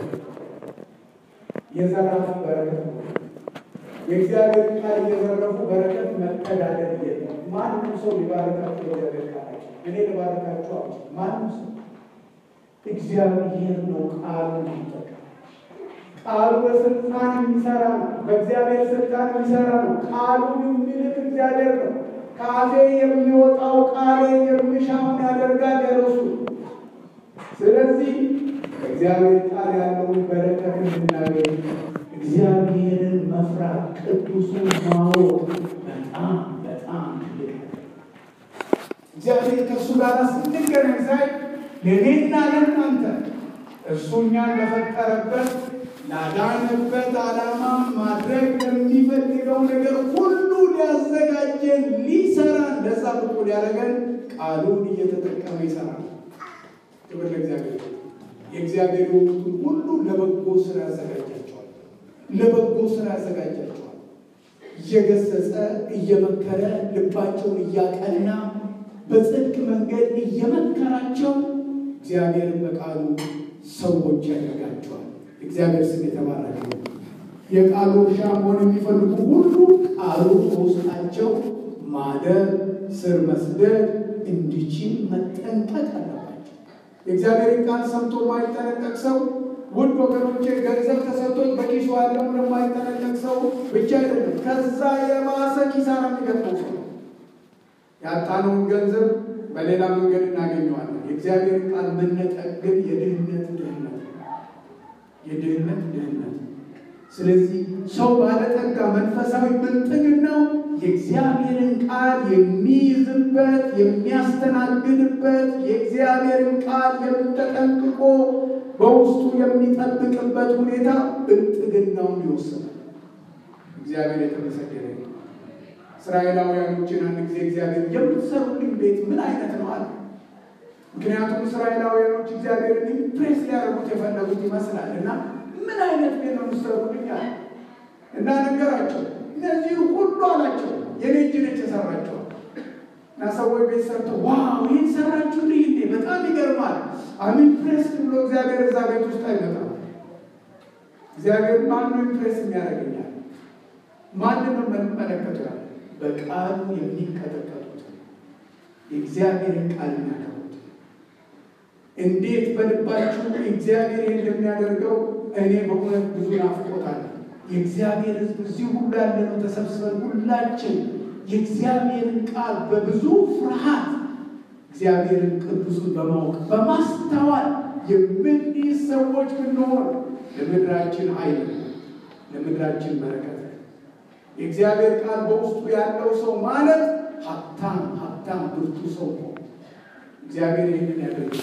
የዘራፍ በረከት ነው። የእግዚአብሔር ቃል እየዘረፉ በረከት መተዳደር የለም። ማንም ሰው ሊባረካቸው እግዚአብሔር ቃል እኔ ልባረካቸው አሉ። ማንም ሰው እግዚአብሔር ነው ቃሉ ይጠቀም። ቃሉ በስልጣን የሚሰራ ነው። በእግዚአብሔር ስልጣን የሚሰራ ነው። ቃሉን የሚልክ እግዚአብሔር ነው። ከአፌ የሚወጣው ቃሌ የሚሻውን ያደርጋል ያለሱ ስለዚህ እግዚአብሔር ቃል ያለውን በረከት እንድናገኝ እግዚአብሔርን መፍራት ቅዱሱን ማወቅ በጣም በጣም ትልቅ እግዚአብሔር ከእሱ ጋር ስንገናኝ ሳይ ለእኔና ለእናንተ እሱ እኛን ለፈጠረበት ላዳነበት ዓላማ ማድረግ ለሚፈልገው ነገር ሁሉ ሊያዘጋጀን ሊሰራን ለዛ ብቁ ሊያደርገን ቃሉን እየተጠቀመ ይሰራል። ክብር ለእግዚአብሔር። የእግዚአብሔር የሆኑትን ሁሉ ለበጎ ስራ ያዘጋጃቸዋል። ለበጎ ስራ ያዘጋጃቸዋል። እየገሰጸ እየመከረ ልባቸውን እያቀና በጽድቅ መንገድ እየመከራቸው እግዚአብሔርን በቃሉ ሰዎች ያደርጋቸዋል። እግዚአብሔር ስም የተባረከ ነው። የቃሉ እርሻ መሆን የሚፈልጉ ሁሉ ቃሉ በውስጣቸው ማደር ስር መስደድ እንዲችል መጠንቀቅ አለባቸው። የእግዚአብሔርን ቃል ሰምቶ የማይጠነቀቅ ሰው ውድ ወገኖቼ ገንዘብ ተሰጥቶት በኪሱ ያለው እንደማይጠነቀቅ ሰው ብቻ አይደለም፣ ከዛ የባሰ ኪሳራ የሚገጥመው ሰው ያጣነውን ገንዘብ በሌላ መንገድ እናገኘዋለን። የእግዚአብሔር ቃል መነጠቅ ግን የድህነት ድህነት የድህነት ድህነት ስለዚህ ሰው ባለጠጋ መንፈሳዊ ብልጥግናው የእግዚአብሔርን ቃል የሚይዝበት የሚያስተናግድበት የእግዚአብሔርን ቃል ተጠንቅቆ በውስጡ የሚጠብቅበት ሁኔታ ብልጥግናውን ይወስናል። እግዚአብሔር የተመሰገነ ነው። እስራኤላውያኖችን አንድ ጊዜ እግዚአብሔር የምትሰሩልኝ ቤት ምን አይነት ነው አለ። ምክንያቱም እስራኤላውያኖች እግዚአብሔርን ኢምፕሬስ ሊያደርጉት የፈለጉት ይመስላል እና ምን አይነት ቤት ነው የምትሰሩልኝ አለ እና ነገራቸው። እነዚህ ሁሉ አላቸው የኔ እጅ ነች የሰራቸው እና ሰዎች ቤት ሰርተው ዋው ይህን ሰራችሁልኝ እንዴ በጣም ይገርማል አም ኢምፕሬስ ብሎ እግዚአብሔር እዛ ቤት ውስጥ አይመጣም። እግዚአብሔር ማነው ኢምፕሬስ የሚያደርገኛል? ማንም የምንመለከቱ ያለ በቃሉ የሚቀጠቀጡት የእግዚአብሔርን ቃል የሚያከብሩት እንዴት በልባችሁ እግዚአብሔር እንደሚያደርገው እኔ በእውነት ብዙ ናፍቆታል። የእግዚአብሔር ሕዝብ እዚህ ሁሉ ያለነው ተሰብስበን ሁላችን የእግዚአብሔርን ቃል በብዙ ፍርሃት እግዚአብሔርን ቅዱሱን በማወቅ በማስተዋል የምንይዝ ሰዎች ብንሆን ለምድራችን ኃይል ለምድራችን በረከት የእግዚአብሔር ቃል በውስጡ ያለው ሰው ማለት ሀብታም ሀብታም ብርቱ ሰው ነው። እግዚአብሔር ይህንን ያደርግ።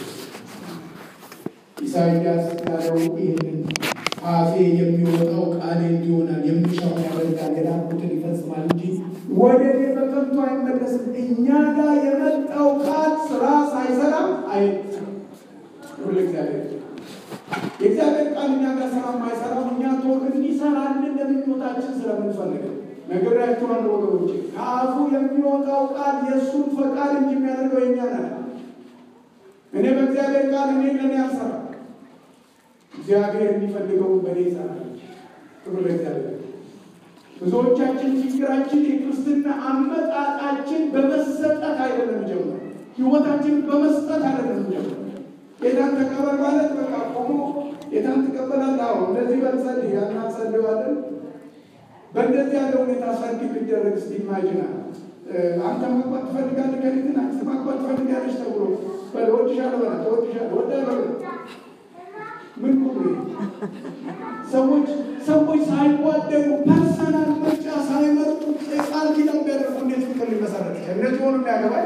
ኢሳይያስ ያለው ይህንን አፌ የሚወጣው ቃሌ እንዲሆናል የሚሻውን ያደርጋል የላኩትን ይፈጽማል እንጂ ወደ እኔ በከንቱ አይመለስም። እኛ ጋር የመጣው ቃል ስራ ሳይሰራ አይ ሁሉ እግዚአብሔር የእግዚአብሔር ቃል እኛ ጋር ስራ የማይሰራው እኛ ቶሎ እንዲሰራልን ለምኞታችን ስለምንፈልገው ነግሬያችኋለሁ ወገኖቼ። ከአፉ የሚወጣው ቃል የእሱን ፈቃድ እንጂ የሚያደርገው የኛ ነ እኔ በእግዚአብሔር ቃል እኔ ለእኔ አልሰራ እግዚአብሔር የሚፈልገውን በእኔ ይሰራል። ክብር ለእግዚአብሔር። ብዙዎቻችን ችግራችን የክርስትና አመጣጣችን በመሰጠት አይደለም ጀምሮ ህይወታችን በመስጠት አይደለም ጀምሮ ጌታን ተቀበል ማለት በቃ ቆሞ ጌታን ትቀበላለህ። አዎ እንደዚህ በልጸልይ ያን እንጸልያለን። በእንደዚህ ያለ ሁኔታ ሰርግ ቢደረግ እስቲ ኢማጂናል አንተ ማግባት ትፈልጋለህ ከሊትን አንተ ማግባት ትፈልጋለች ተብሎ በል ወድሻለሁ በላት ወድሻለሁ ወዳለሁ ምን ቁጥሩ ሰዎች ሰዎች ሳይዋደዱ ፐርሰናል ምርጫ ሳይመርጡ ቃል ኪዳን ቢያደርጉ እንዴት ፍቅር ሊመሰረት ይችላል? እነዚህ ሆኑ የሚያገባል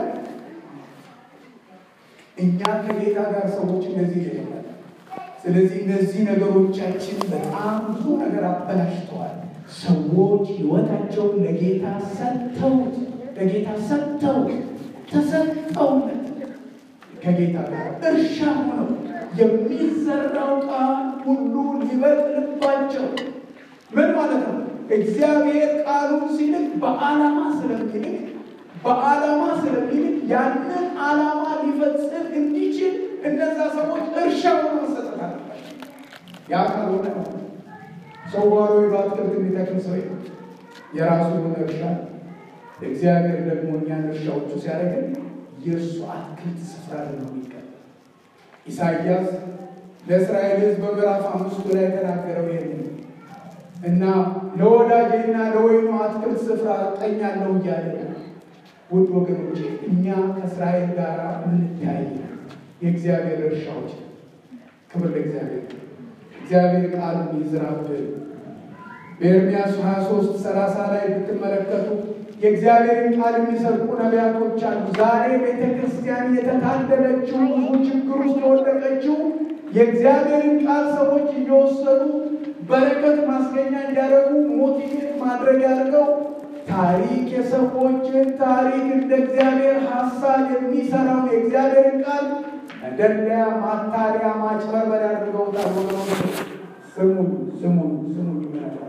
እኛ ከጌታ ጋር ሰዎች እንደዚህ ይላል። ስለዚህ እነዚህ ነገሮቻችን በጣም ብዙ ነገር አበላሽተዋል። ሰዎች ህይወታቸውን ለጌታ ሰጥተውት ለጌታ ሰጥተውት ተሰጥተውት ከጌታ ጋር እርሻ ሆነው የሚዘራው ቃል ሁሉ ሊበቅልባቸው ምን ማለት ነው? እግዚአብሔር ቃሉን ሲልክ በዓላማ ስለሚልክ በዓላማ ስለሚልክ ያንን ዓላማ ሊፈጽም እንዲችል እነዛ ሰዎች እርሻ ሆኖ መሰጠት አለባቸው። ያ ካልሆነ ሰው ጓሮ በአትክልት የሚተክል ሰው የራሱ የሆነ እርሻ እግዚአብሔር ደግሞ እኛን እርሻዎቹ ሲያደርግን የእርሱ አትክልት ስፍራ ነው የሚቀበል። ኢሳይያስ ለእስራኤል ሕዝብ በምዕራፍ አምስቱ ላይ የተናገረው ይህን እና ለወዳጄና ለወይኑ አትክልት ስፍራ እቀኛለሁ እያለ ውድ ወገኖቼ እኛ ከእስራኤል ጋር እንታያይ የእግዚአብሔር እርሻዎች ክብር ለእግዚአብሔር። እግዚአብሔር ቃል ይዝራብን። በኤርምያስ 23 30 ላይ ብትመለከቱ የእግዚአብሔርን ቃል የሚሰርቁ ነቢያቶች አሉ። ዛሬ ቤተ ክርስቲያን የተታደለችው ብዙ ችግር ውስጥ የወደቀችው የእግዚአብሔርን ቃል ሰዎች እየወሰዱ በረከት ማስገኛ እንዲያደርጉ ሞቲቬት ማድረግ ያደርገው ታሪክ የሰዎችን ታሪክ እንደ እግዚአብሔር ሀሳብ የሚሰራውን የእግዚአብሔርን ቃል መደለያ፣ ማታለያ፣ ማጭበርበር ያድርገውታል። ወገኖች ስሙ ስሙ ስሙ ይመለከታል።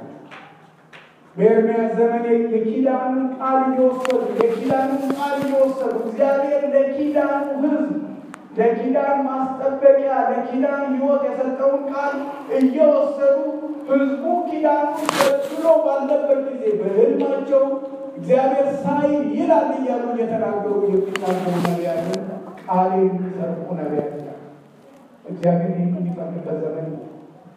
በኤርምያስ ዘመን የኪዳኑን ቃል እየወሰዱ የኪዳኑን ቃል እየወሰዱ እግዚአብሔር ለኪዳኑ ሕዝብ ለኪዳን ማስጠበቂያ ለኪዳን ሕይወት የሰጠውን ቃል እየወሰዱ ሕዝቡ ኪዳኑ በስሎ ባለበት ጊዜ በሕልማቸው እግዚአብሔር ሳይ ይላል እያሉ እየተናገሩ የሚናገሩ ነቢያት ቃል የሚሰርቁ ነቢያት እግዚአብሔር ይህን የሚፈቅድበት ዘመን ነው።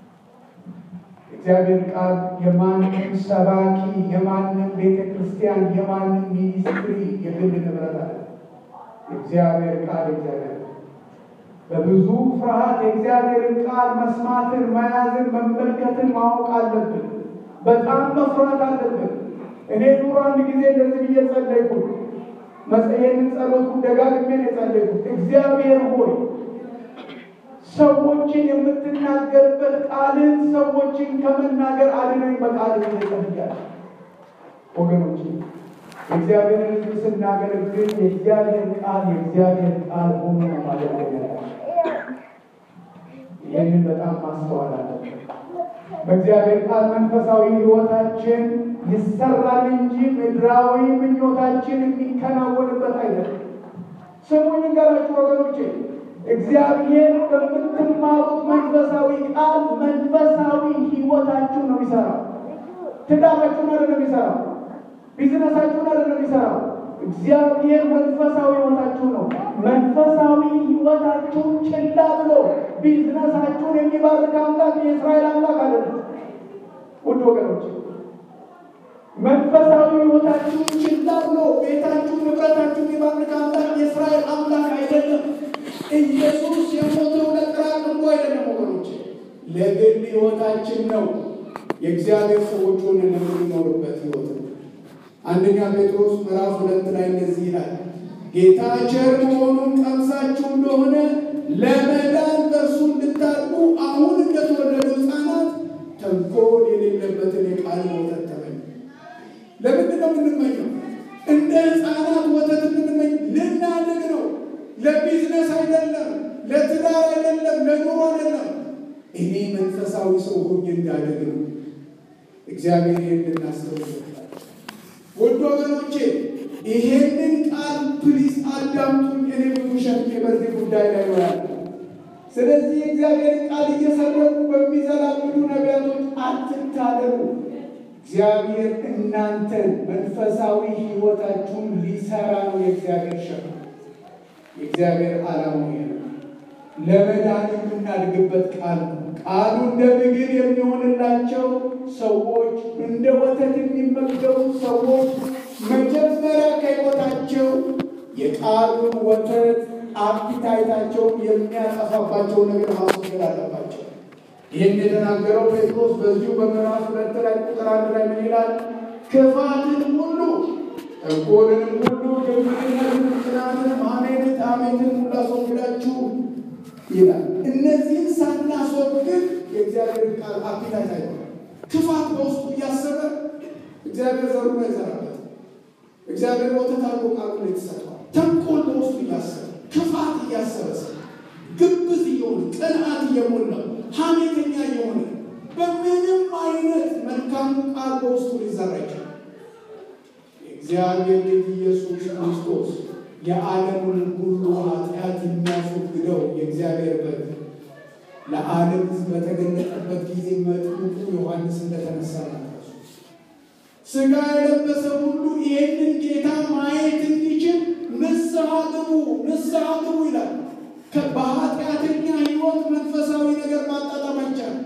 እግዚአብሔር ቃል የማንም ሰባኪ የማንም ቤተ ክርስቲያን የማንም ሚኒስትሪ የግል ንብረት አለ። የእግዚአብሔር ቃል እግዚአብሔር በብዙ ፍርሃት የእግዚአብሔርን ቃል መስማትን፣ መያዝን፣ መመልከትን ማወቅ አለብን። በጣም መፍራት አለብን። እኔ ኑሮ አንድ ጊዜ እንደዚህ ብዬ ጸለይኩ። ይህንን ጸሎት ደጋግሜ ነው የጸለይኩት። እግዚአብሔር ሆይ ሰዎችን የምትናገርበት ቃልን ሰዎችን ከመናገር አድነኝ በቃል እየጸልያለሁ። ወገኖች የእግዚአብሔርን ሕዝብ ስናገለግል የእግዚአብሔር ቃል የእግዚአብሔር ቃል ሆኖ ነው ማገልገል ያለብን። ይህንን በጣም ማስተዋል አለብን። በእግዚአብሔር ቃል መንፈሳዊ ሕይወታችን ይሰራል እንጂ ምድራዊ ምኞታችን የሚከናወንበት አይደለም። ስሙኝ ንገራችሁ ወገኖቼ፣ እግዚአብሔር በምትማሩት መንፈሳዊ ቃል መንፈሳዊ ሕይወታችሁን ነው የሚሰራው። ትዳራችሁን አይደለም የሚሰራው። ቢዝነሳችሁን አይደለም የሚሰራው። እግዚአብሔር መንፈሳዊ ሕይወታችሁ ነው። መንፈሳዊ ሕይወታችሁን ችላ ብሎ ቢዝነሳችሁን የሚባርክ አምላክ የእስራኤል አምላክ አይደለም። ውድ ወገኖች መንፈሳዊ ሕይወታችሁን ችላ ብሎ ቤታችሁን፣ ንብረታችሁን የሚባርክ አምላክ የእስራኤል አምላክ አይደለም። ኢየሱስ የሞተው ለቅራቅንቦ አይደለም ወገኖች፣ ለግል ሕይወታችን ነው። የእግዚአብሔር ሰዎች ሆነን የምንኖርበት ሕይወት ነው። አንደኛ ጴጥሮስ ምዕራፍ ሁለት ላይ እንደዚህ ይላል፣ ጌታ ቸር መሆኑን ቀምሳችሁ እንደሆነ ለመዳን በእርሱ እንድታድጉ አሁን እንደተወለዱ ሕፃናት ተንኮል የሌለበትን የቃል ወተት ተመኙ። ለምንድን ነው የምንመኘው? እንደ ሕፃናት ወተት የምንመኝ ልናድግ ነው። ለቢዝነስ አይደለም፣ ለትዳር አይደለም፣ ለኑሮ አይደለም። እኔ መንፈሳዊ ሰው ሆኜ እንዳደግ ነው። እግዚአብሔር እንድናስተውል ውድ ወገኖቼ ይሄንን ቃል ፕሊስ አዳምጡኝ። እኔ ብዙ ሸክሜ በዚህ ጉዳይ ላይ ነው ያለ። ስለዚህ የእግዚአብሔር ቃል እየሰረቁ በሚዘላብዱ ነቢያቶች አትታለሉ። እግዚአብሔር እናንተን መንፈሳዊ ሕይወታችሁን ሊሰራ ነው። የእግዚአብሔር ሸክም የእግዚአብሔር ዓላማ ነው። ለመዳን የምናድግበት ቃል ነው። ቃሉ እንደ ምግብ የሚሆንላቸው ሰዎች እንደ ወተት የሚመገቡ ሰዎች መጀመሪያ ከሕይወታቸው የቃሉን ወተት አፒታይታቸውን የሚያጠፋባቸው ነገር ማስወገድ አለባቸው። ይህን የተናገረው ጴጥሮስ በዚሁ በምዕራፍ ሁለት ላይ ቁጥር አንድ ላይ ምን ይላል? ክፋትን ሁሉ ተንኮልንም ሁሉ ግብዝነትን፣ ቅናትንም፣ ሐሜትን፣ ሐሜትን ሁሉ አስወግዳችሁ ይላል። እነዚህን ሳናስወግድ የእግዚአብሔር ቃል አፒታይት አይሆንም። ክፋት በውስጡ እያሰበ እግዚአብሔር ዘሩ ላይ ይዘራበት። እግዚአብሔር ወተት አድርጎ ቃሉ ላይ ተሰጥቷል። ተንኮል በውስጡ እያሰበ ክፋት እያሰበ ግብዝ እየሆነ ቅንዓት እየሞላ ሐሜተኛ እየሆነ በምንም አይነት መልካሙ ቃል በውስጡ ሊዘራ ይችላል። የእግዚአብሔር ልጅ ኢየሱስ ክርስቶስ የዓለሙን ሁሉ ኃጢአት የሚያስወግደው የእግዚአብሔር በግ ለዓለም ሕዝብ በተገለጠበት ጊዜ መጥምቁ ዮሐንስ እንደተነሳ ናቸው። ሥጋ የለበሰ ሁሉ ይህንን ጌታ ማየት እንዲችል ንስሐ ግቡ፣ ንስሐ ግቡ ይላል። በኃጢአተኛ ሕይወት መንፈሳዊ ነገር ማጣጣም አይቻልም።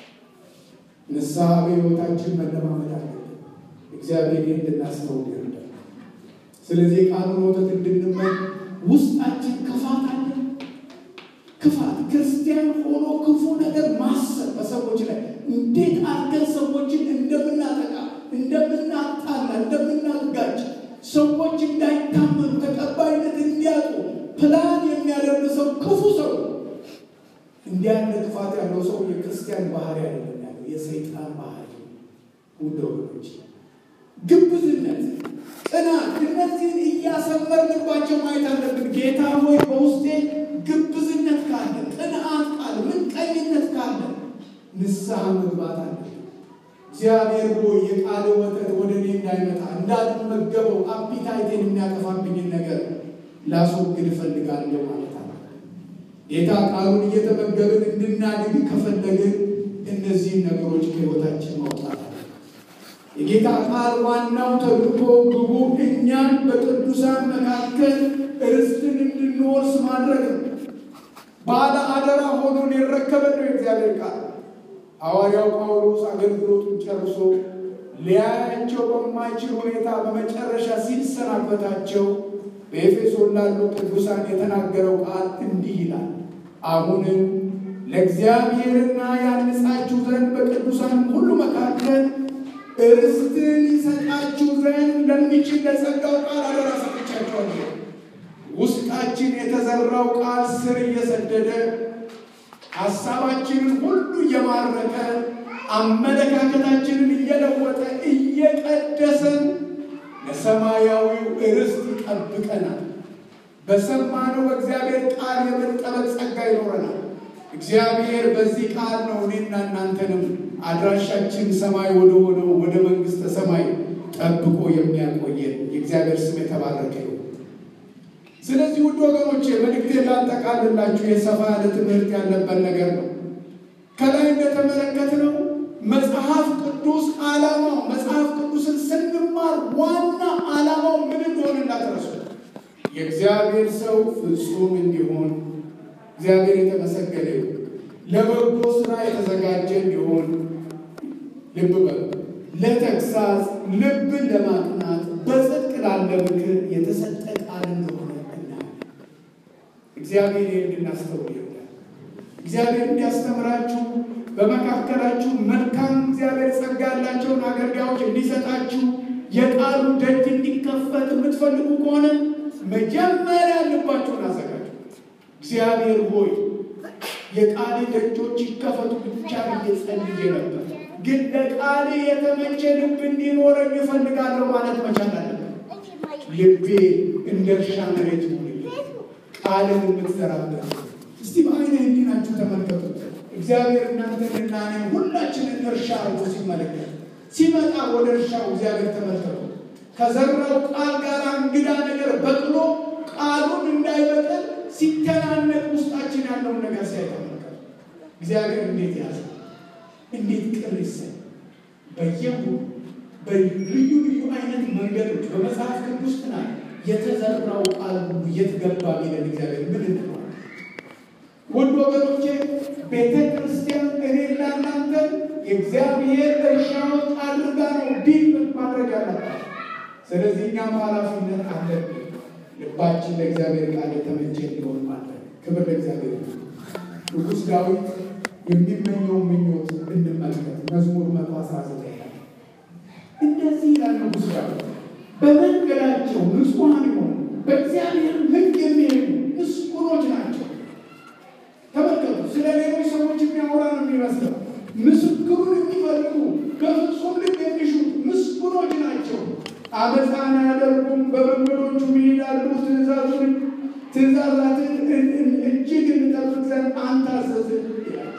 ንስሐ በሕይወታችን መለማመድ አለብን። እግዚአብሔር ይህን እንድናስተውል ይረዳል። ስለዚህ ቃሉን ወተት እንድንመኝ ውስጣችን ክፋት አለ። ክፋት ክርስቲያን ሆኖ ክፉ ነገር ማሰብ በሰዎች ላይ እንዴት አድርገን ሰዎችን እንደምናጠቃ፣ እንደምናጣላ፣ እንደምናጋጭ ሰዎች እንዳይታመኑ ተቀባይነት እንዲያጡ ፕላን የሚያደርግ ሰው ክፉ ሰው እንዲህ ያለ ክፋት ያለው ሰው የክርስቲያን ባህሪ አይደለም ያለው የሰይጣን ባህሪ። ውድ ወገኖች ግብዝነት፣ ቅናት እነዚህን እያሰመርንባቸው ማየት አለብን። ጌታ ሆይ በውስጤ ግብዝነት ካለ፣ ቅንዓት ካለ፣ ምቀኝነት ካለ ንስሐ መግባት አለ። እግዚአብሔር ሆይ የቃል ወተት ወደ እኔ እንዳይመጣ እንዳልመገበው አፒታይቴን የሚያጠፋብኝን ነገር ላስወግድ እፈልጋለሁ ማለት አለ። ጌታ ቃሉን እየተመገብን እንድናድግ ከፈለግን እነዚህን ነገሮች ከሕይወታችን ማውጣት አለ። የጌታ ቃል ዋናው ተልእኮ ግቡ እኛን በቅዱሳን መካከል ርስትን እንድንወርስ ማድረግ ነው። ባለ አደራ ሆኖ ሊረከበን ነው የእግዚአብሔር ቃል። ሐዋርያው ጳውሎስ አገልግሎቱን ጨርሶ ሊያያቸው በማይችል ሁኔታ በመጨረሻ ሲሰናበታቸው በኤፌሶን ላሉ ቅዱሳን የተናገረው ቃል እንዲህ ይላል። አሁንም ለእግዚአብሔርና ያንጻችሁ ዘንድ በቅዱሳን ሁሉ መካከል ርስትን ይሰጣችሁ ዘንድ ለሚችል ለጸጋው ቃል አደራ ሰጥቻችኋለሁ። ውስጣችን የተዘራው ቃል ስር እየሰደደ ሀሳባችንን ሁሉ እየማረከ አመለካከታችንን እየለወጠ እየቀደሰን ለሰማያዊው ርስት ይጠብቀናል። በሰማነው በእግዚአብሔር ቃል የመጠበቅ ጸጋ ይኖረናል። እግዚአብሔር በዚህ ቃል ነው እኔና እናንተንም አድራሻችን ሰማይ ወደ ሆነው ወደ መንግሥተ ሰማይ ጠብቆ የሚያቆየን የእግዚአብሔር ስም የተባረከ ይሁን። ስለዚህ ውድ ወገኖቼ መልእክቴን ላጠቃልላችሁ የሰፋ ያለ ትምህርት ያለበት ነገር ነው። ከላይ እንደተመለከትነው መጽሐፍ ቅዱስ ዓላማው መጽሐፍ ቅዱስን ስንማር ዋና ዓላማው ምን እንደሆነ እንዳትረሱ የእግዚአብሔር ሰው ፍጹም እንዲሆን እግዚአብሔር የተመሰገነ ይሁን። ለበጎ ስራ የተዘጋጀ እንዲሆን ልብ በሉ። ለተግሳጽ ልብን ለማቅናት በጽድቅ ላለ ምክር የተሰጠ ቃል እንደሆነ እናያለን። እግዚአብሔር ይህን እንድናስተውል ይሆናል። እግዚአብሔር እንዲያስተምራችሁ በመካከላችሁ መልካም እግዚአብሔር ጸጋ ያላቸውን አገልጋዮች እንዲሰጣችሁ የቃሉ ደጅ እንዲከፈት የምትፈልጉ ከሆነ መጀመሪያ ልባችሁን አዘጋጁ። እግዚአብሔር ሆይ የቃል ደጆች ይከፈቱ ብቻ ብዬ ጸልዬ ነበር፣ ግን ለቃል የተመቸ ልብ እንዲኖረኝ እፈልጋለሁ ማለት መቻል አለበት። ልቤ እንደ እርሻ መሬት ይሁን፣ ቃልን የምትዘራበት እስቲ በአይነ ህሊናችሁ ተመልከቱት። እግዚአብሔር እናንተንና እኔ ሁላችንን እርሻ አርጎ ሲመለከት ሲመጣ ወደ እርሻው እግዚአብሔር ተመልከቱ። ከዘራው ቃል ጋር እንግዳ ነገር በቅሎ ቃሉን እንዳይበቅል ሲተናነቅ ውስጣችን ያለውን ነገር ሳይተመልከቱ እግዚአብሔር እንዴት ያዘ፣ እንዴት ቅር ይሰኝ። በየሁ በልዩ ልዩ አይነት መንገዶች በመጽሐፍ ቅዱስ ጥናት የተዘራው ቃል ሁሉ የት ገባ ቢለን እግዚአብሔር ምን እንለዋለን? ውድ ወገኖቼ ቤተ ክርስቲያን እኔና እናንተ የእግዚአብሔር እርሻዎች አድርጋ ነው ዲል ማድረግ ያለባት። ስለዚህ እኛም ኃላፊነት አለብን። ልባችን ለእግዚአብሔር ቃል የተመቸ እንዲሆን ማድረግ። ክብር ለእግዚአብሔር። ንጉሥ ዳዊት የሚመኘው ምኞት እንመልከት። መዝሙር መቶ አስራ ዘጠኝ ላይ እንደዚህ ይላል ንጉሥ ዳዊት በመንገዳቸው ንጹሐን የሆኑ በእግዚአብሔር ሕግ የሚሄዱ ምስጉኖች ናቸው። ተመልከቱ። ስለ ሌሎች ሰዎች የሚያወራ ነው የሚመስለው። ምስክሩን የሚፈልጉ በፍጹም ልብ የሚሹት ምስጉኖች ናቸው። አመፃን አያደርጉም፣ በመንገዶቹ ይሄዳሉ። ትእዛዙን ትእዛዛትን እጅግ እንጠብቅ ዘንድ አንተ አዘዝን ይላል።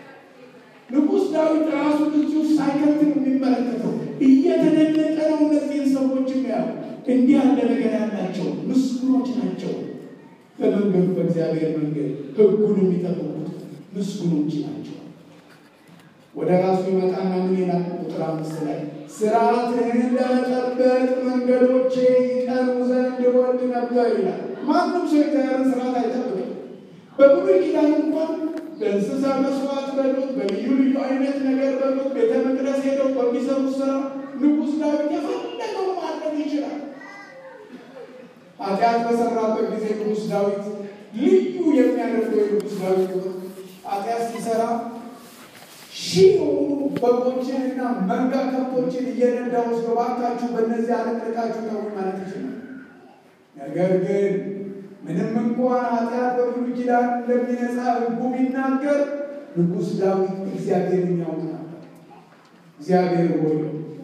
ንጉሥ ዳዊት ራሱ እዚህ ውስጥ ሳይከት ነው የሚመለከተው። እየተደነቀ ነው እነዚህን ሰዎች ያው እንዲህ ያለ ነገር ያላቸው ምስጉኖች ናቸው። በመንገዱ በእግዚአብሔር መንገድ ሕጉን የሚጠብቁት ምስጉኖች ናቸው። ወደ ራሱ ይመጣና ምን ይላል? ቁጥር አምስት ላይ ስርዓትህን ለመጠበቅ መንገዶቼ ይቀኑ ዘንድ እወድ ነበር ይላል። ማንም ሰው የእግዚአብሔርን ስርዓት አይጠብቅም። በብሉይ ኪዳን እንኳን በእንስሳ መስዋዕት በሉት በልዩ ልዩ አይነት ነገር በሉት ቤተ መቅደስ ሄደው በሚሰሩት ስራ ንጉሥ ዳዊት የፈለገው ማድረግ ይችላል። ኃጢአት በሰራበት ጊዜ ንጉሥ ዳዊት ልዩ የሚያደርገው የንጉሥ ዳዊት ኃጢአት ሲሰራ ሺህ የሆኑ በጎችን እና መንጋ ከብቶችን እየነዳ ወስዶ እባካችሁ በእነዚህ አለቅልቃችሁ ተው ማለት ይችላል። ነገር ግን ምንም እንኳን ኃጢአት በብሉይ ኪዳን እንደሚነጻ ሕጉ ቢናገር ንጉሥ ዳዊት እግዚአብሔርን ያውቅ ነበር። እግዚአብሔር ሆይ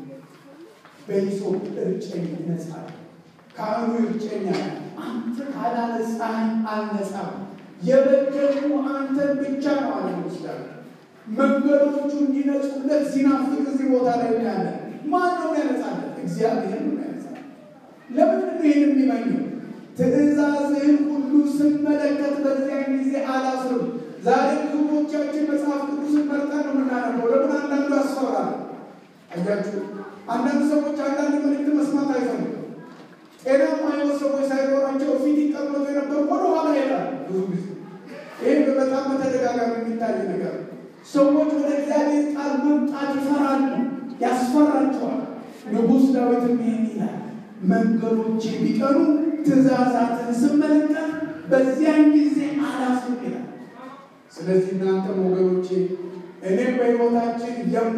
በሂሶጵ እርጨኝ እነጻለሁ፣ ካህኑ ይርጨኛል፣ አንተ ካላነጻኸኝ አልነጻም። የበደልኩ አንተን ብቻ ነው አለ ንጉሥ ዳዊት። መንገዶቹ እንዲነጹለት ሲናፍቅ እዚህ ቦታ ላይ ያለ ማን ነው ያነጻለት? እግዚአብሔር ነው ያነጻለት። ለምንድን ነው ይህን የሚመኘው? ትእዛዝህን ሁሉ ስመለከት በዚያን ጊዜ አላፍርም። ዛሬ ብዙዎቻችን መጽሐፍ ቅዱስን መርጠን ነው የምናነበው። ለምን አንዳንዱ ያስፈራል? አያችሁ፣ አንዳንድ ሰዎች አንዳንድ መልእክት መስማት አይፈልጉም። ጤናማ ሕይወት ሰዎች ሳይኖራቸው ፊት ይቀመጡ የነበሩ ወደኋላ ይሄዳል። ብዙ ጊዜ ይህ በጣም በተደጋጋሚ የሚታይ ነገር ነው። ሰዎች ወደ እግዚአብሔር ቃል መምጣት ይፈራሉ፣ ያስፈራቸዋል። ንጉሥ ዳዊትም ይህን ይላል፣ መንገዶቼ ቢቀኑ ትእዛዛትን ስመለከት በዚያን ጊዜ አላፍርም ይላል። ስለዚህ እናንተም ወገኖቼ እኔም በሕይወታችን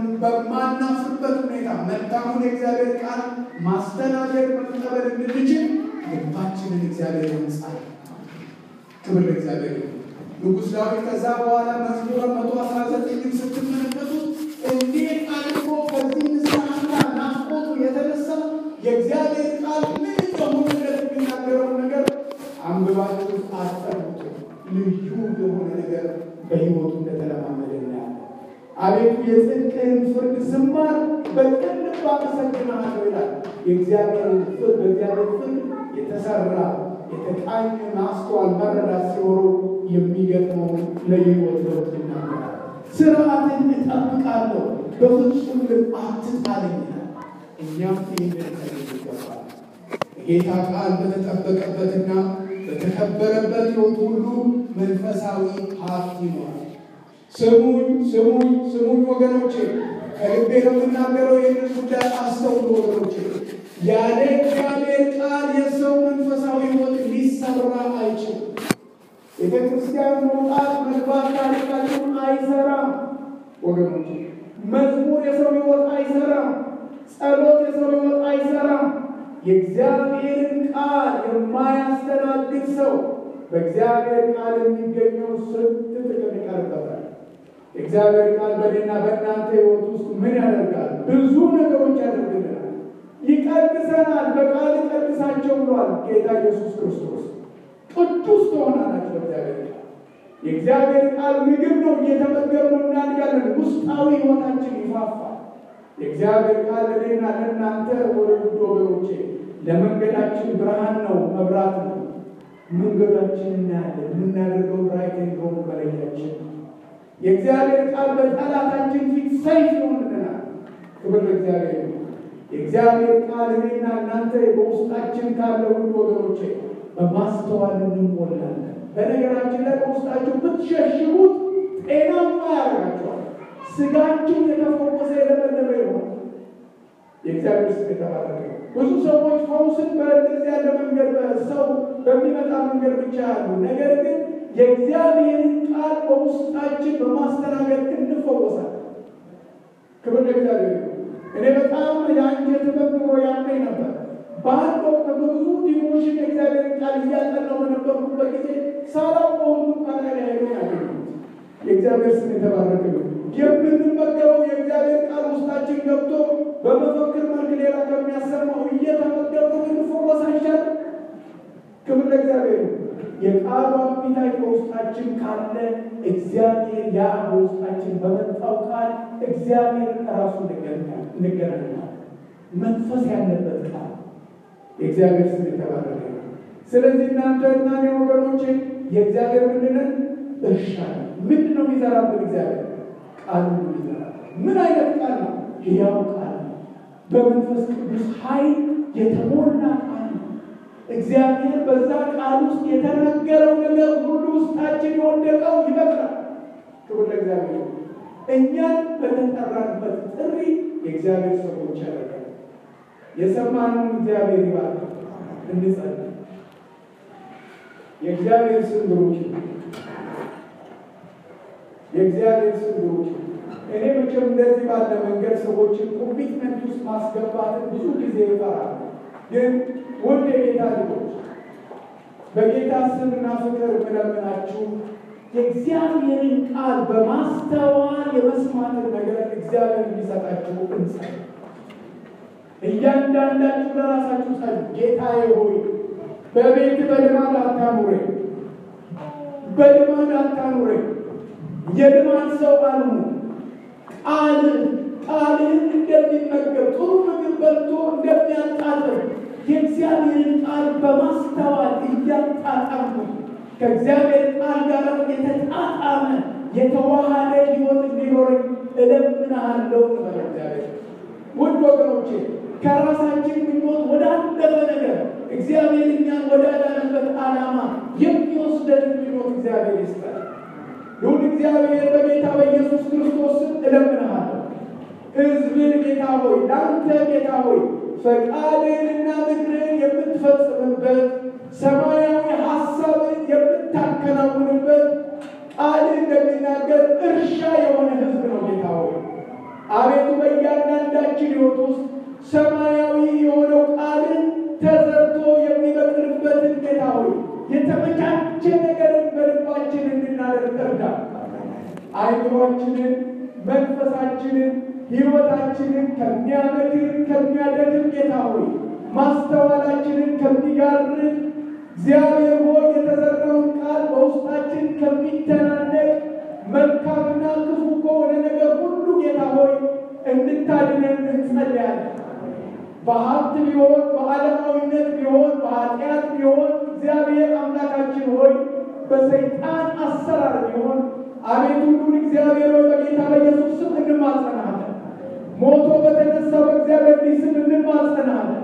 በማናፍርበት ሁኔታ መልካሙን የእግዚአብሔር ቃል ማስተናገድ መቀበል እንድንችል ልባችንን እግዚአብሔር ያንጻል። ክብር ለእግዚአብሔር ይሁን። ንጉሥ ዳዊት ከዛ በኋላ መዝሙረ መቶ አስራ ዘጠኝን ስትመለከቱት እንዴት አድርጎ ከዚህ ንስሐና ናፍቆቱ የተነሳ የእግዚአብሔር ቃል ምን እንደሆነለት የሚናገረውን ነገር አንብባችሁ አጠሩት። ልዩ የሆነ ነገር በሕይወቱ እንደተለማመደ እናያለን። አቤቱ የጽድቅህን ፍርድ ስማር በቅን ልብ አመሰግንሃለሁ ይላል። የእግዚአብሔርን ፍርድ በእግዚአብሔር ፍርድ የተሰራ የተቃኘ ማስተዋል መረዳት ሲኖረው የሚገጥመውን ለሕይወት ለውጥ ይናገራል። ስርዓትን እጠብቃለሁ በፍጹም ልብ አትጣለኝ ይላል። እኛም ይህንን ከዚህ ይገባል። የጌታ ቃል በተጠበቀበትና በተከበረበት ሕይወት ሁሉ መንፈሳዊ ሀብት ይኖራል። ስሙኝ ስሙኝ ስሙኝ ወገኖቼ፣ ከልቤ የምናገረው ይህንን ጉዳይ አስተውሉ ወገኖቼ። ያለ እግዚአብሔር ቃል የሰው መንፈሳዊ ሕይወት ሊሰራ አይችልም። ቤተ ክርስቲያን መውጣት መግባት ታሪካችን አይሰራም ወገኖቼ። መዝሙር የሰው ሕይወት አይሰራም። ጸሎት የሰው ሕይወት አይሰራም። የእግዚአብሔርን ቃል የማያስተናግድ ሰው በእግዚአብሔር ቃል የሚገኘው ስንት ጥቅም ይቀርበታል። የእግዚአብሔር ቃል በእኔና በእናንተ ሕይወት ውስጥ ምን ያደርጋል? ብዙ ነገሮች ያደርግልናል። ይቀድሰናል። በቃል ይቀድሳቸው ብሏል ጌታ ኢየሱስ ክርስቶስ። ቅዱስ ትሆናላችሁ በእግዚአብሔር ቃል። የእግዚአብሔር ቃል ምግብ ነው። እየተመገብነው እናድጋለን። ውስጣዊ ሕይወታችን ይፋፋል። የእግዚአብሔር ቃል ለእኔና ለእናንተ ወደ ውድ ወገኖቼ ለመንገዳችን ብርሃን ነው፣ መብራት ነው። መንገዳችን እናያለን። የምናደርገው ራይት እንደሆኑ መለያችን የእግዚአብሔር ቃል በጠላታችን ፊት ሰይፍ ይሆንልናል። ክብር ለእግዚአብሔር ነው። የእግዚአብሔር ቃል እኔና እናንተ በውስጣችን ካለ ውድ ወገኖቼ በማስተዋል እንሞላለን። በነገራችን ላይ በውስጣችሁ ብትሸሽጉት ጤናማ ያደርጋቸዋል። ስጋችሁ የተፈወሰ የለመለመ ይሆናል። የእግዚአብሔር ስም የተባረከ ብዙ ሰዎች ፈውስን በእንደዚህ ያለ መንገድ ሰው በሚመጣ መንገድ ብቻ ያሉ፣ ነገር ግን የእግዚአብሔርን ቃል በውስጣችን በማስተናገድ እንፈወሳለን። ክብር ለእግዚአብሔር። እኔ በጣም የአንጀት ህመም ኑሮ ያመኝ ነበር። በአንድ ወቅት በብዙ ዲሞሽን የእግዚአብሔርን ቃል እያጠናሁ በነበርኩበት ጊዜ ሳላውቀው ሁሉ ከላይ ላይ ሄዶ ያገኘሁት። የእግዚአብሔር ስም የተባረከ ነው። የምንመገበው የእግዚአብሔር ቃል ውስጣችን ገብቶ በመፈክር መልክ ሌላ ከሚያሰማው እየተመገቡ እንፈወስ አይቻልም? ክብር ለእግዚአብሔር። የቃሉ አፒታይት በውስጣችን ካለ እግዚአብሔር ያ በውስጣችን በመጣው ቃል እግዚአብሔር ራሱ እንገናኛለን። መንፈስ ያለበት ቃል የእግዚአብሔር ስም የተባረከ ነው። ስለዚህ እናንተ እና እኔ ወገኖቼ የእግዚአብሔር ምንድነን እርሻ ነው። ምንድን ነው የሚዘራብን እግዚአብሔር? ቃል ነው የሚዘራብን። ምን አይነት ቃል ነው? ሕያው ቃል ነው። በመንፈስ ቅዱስ ኃይል የተሞላ ቃል ነው። እግዚአብሔር በዛ ቃል ውስጥ የተናገረው ነገር ሁሉ ውስጣችን የወደቀው ይበቅላል። ክብር ለእግዚአብሔር። እኛን በተጠራንበት ጥሪ የእግዚአብሔር ሰዎች ያደርጋል። የሰማነውን እግዚአብሔር ይባል። እንጸልይ። የእግዚአብሔር ስም ብሩክ ይሁን። የእግዚአብሔር ስም ብሩክ ይሁን። እኔ መቼም እንደዚህ ባለ መንገድ ሰዎችን ኮሚትመንት ውስጥ ማስገባትን ብዙ ጊዜ ይፈራል። ግን ውድ የጌታ ልጆች በጌታ ስምና ፍቅር የምለምናችሁ የእግዚአብሔርን ቃል በማስተዋል የመስማትን ነገር እግዚአብሔር እንዲሰጣችሁ እንጸልይ። እያንዳንዳችሁ ለራሳችሁ ጸልዩ። ጌታዬ ሆይ በቤት በልማድ አታኑረኝ፣ በልማድ አታኑረኝ። የልማድ ሰው አልሁን። ቃል ቃልህን እንደሚመገብ ጥሩ ምግብ በልቶ እንደሚያጣጥም የእግዚአብሔርን ቃል በማስተዋል እያጣጣሙ ከእግዚአብሔር ቃል ጋር የተጣጣመ የተዋሃደ ሕይወት እንዲኖረኝ እለምንሃለሁ። ነበር እግዚአብሔር ውድ ወገኖቼ ከራሳችን ምኞት ወዳለፈ ነገር እግዚአብሔር እኛን ወዳዳነበት ዓላማ የሚወስደን ምኞት እግዚአብሔር ይስጠን። ይሁን እግዚአብሔር በጌታ በኢየሱስ ክርስቶስ ስም እለምንሃለሁ። ሕዝብን ጌታ ሆይ ለአንተ ጌታ ሆይ ፈቃድንና ምክርን የምትፈጽምበት ሰማያዊ ሀሳብን የምታከናውንበት ቃል እንደሚናገር እርሻ የሆነ ሕዝብ ነው ጌታ ሆይ አቤቱ በእያንዳንዳችን ሕይወት ውስጥ ሰማያዊ የሆነው ቃልን ተዘርቶ የሚበቅልበትን ጌታ ሆይ የተመቻቸ ነገርን በልባችን እንድናደርግ እርዳ። አይምሯችንን፣ መንፈሳችንን፣ ሕይወታችንን ከሚያመክር ከሚያደክም ጌታ ሆይ ማስተዋላችንን ከሚጋርድ እግዚአብሔር ሆይ የተዘራውን ቃል በውስጣችን ከሚተናነቅ መልካምና ክፉ ከሆነ ነገር ሁሉ ጌታ ሆይ እንድታድነን እንጸልያለን። በሀብት ቢሆን በዓለማዊነት ቢሆን በኃጢአት ቢሆን እግዚአብሔር አምላካችን ሆይ በሰይጣን አሰራር ቢሆን አቤቱ ሁሉን እግዚአብሔር ሆይ በጌታ በኢየሱስ ስም እንማጸናለን። ሞቶ በተነሳ በእግዚአብሔር ልጅ ስም እንማጸናለን።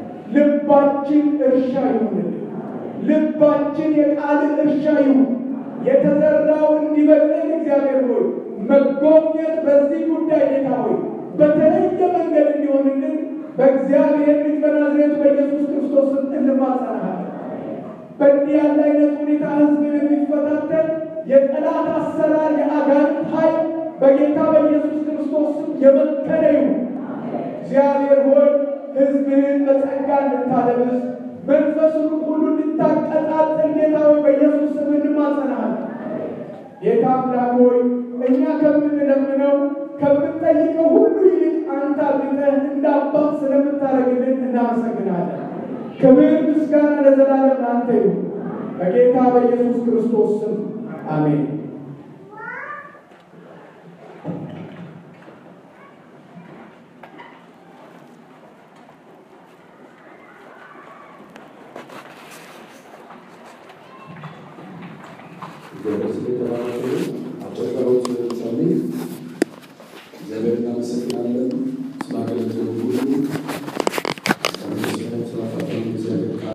ልባችን እርሻ ይሁንልን። ልባችን የቃል እርሻ ይሁን። የተዘራው እንዲበቅል እግዚአብሔር ሆይ መጎብኘት በዚህ ጉዳይ ጌታ ሆይ በተለየ መንገድ እንዲሆንልን በእግዚአብሔር ልጅ በናዝሬቱ በኢየሱስ ክርስቶስ ስም እንማጸናለን። በእንዲህ ያለ አይነት ሁኔታ ሕዝብን የሚፈታተን የጠላት አሰራር የአጋንንት ኃይል በጌታ በኢየሱስ ክርስቶስ ስም የመከነ ይሁን። እግዚአብሔር ሆይ ሕዝብህን በጸጋ እንድታለብስ መንፈሱን ሁሉ እንድታቀጣጥል ጌታ ሆይ በኢየሱስ ስም እንማጸናለን። ጌታ አምላክ ሆይ እኛ ከምንለምነው ከምንጠይቀው ሁሉ ይልቅ አንተ አብልጠህ እንደ አባት ስለምታደርግልን እናመሰግናለን። ክብር ምስጋና ለዘላለም ለአንተ ይሁን። በጌታ በኢየሱስ ክርስቶስ ስም አሜን። አጭር ጸሎት ጸልይ። እግዚአብሔር እናመሰግናለን።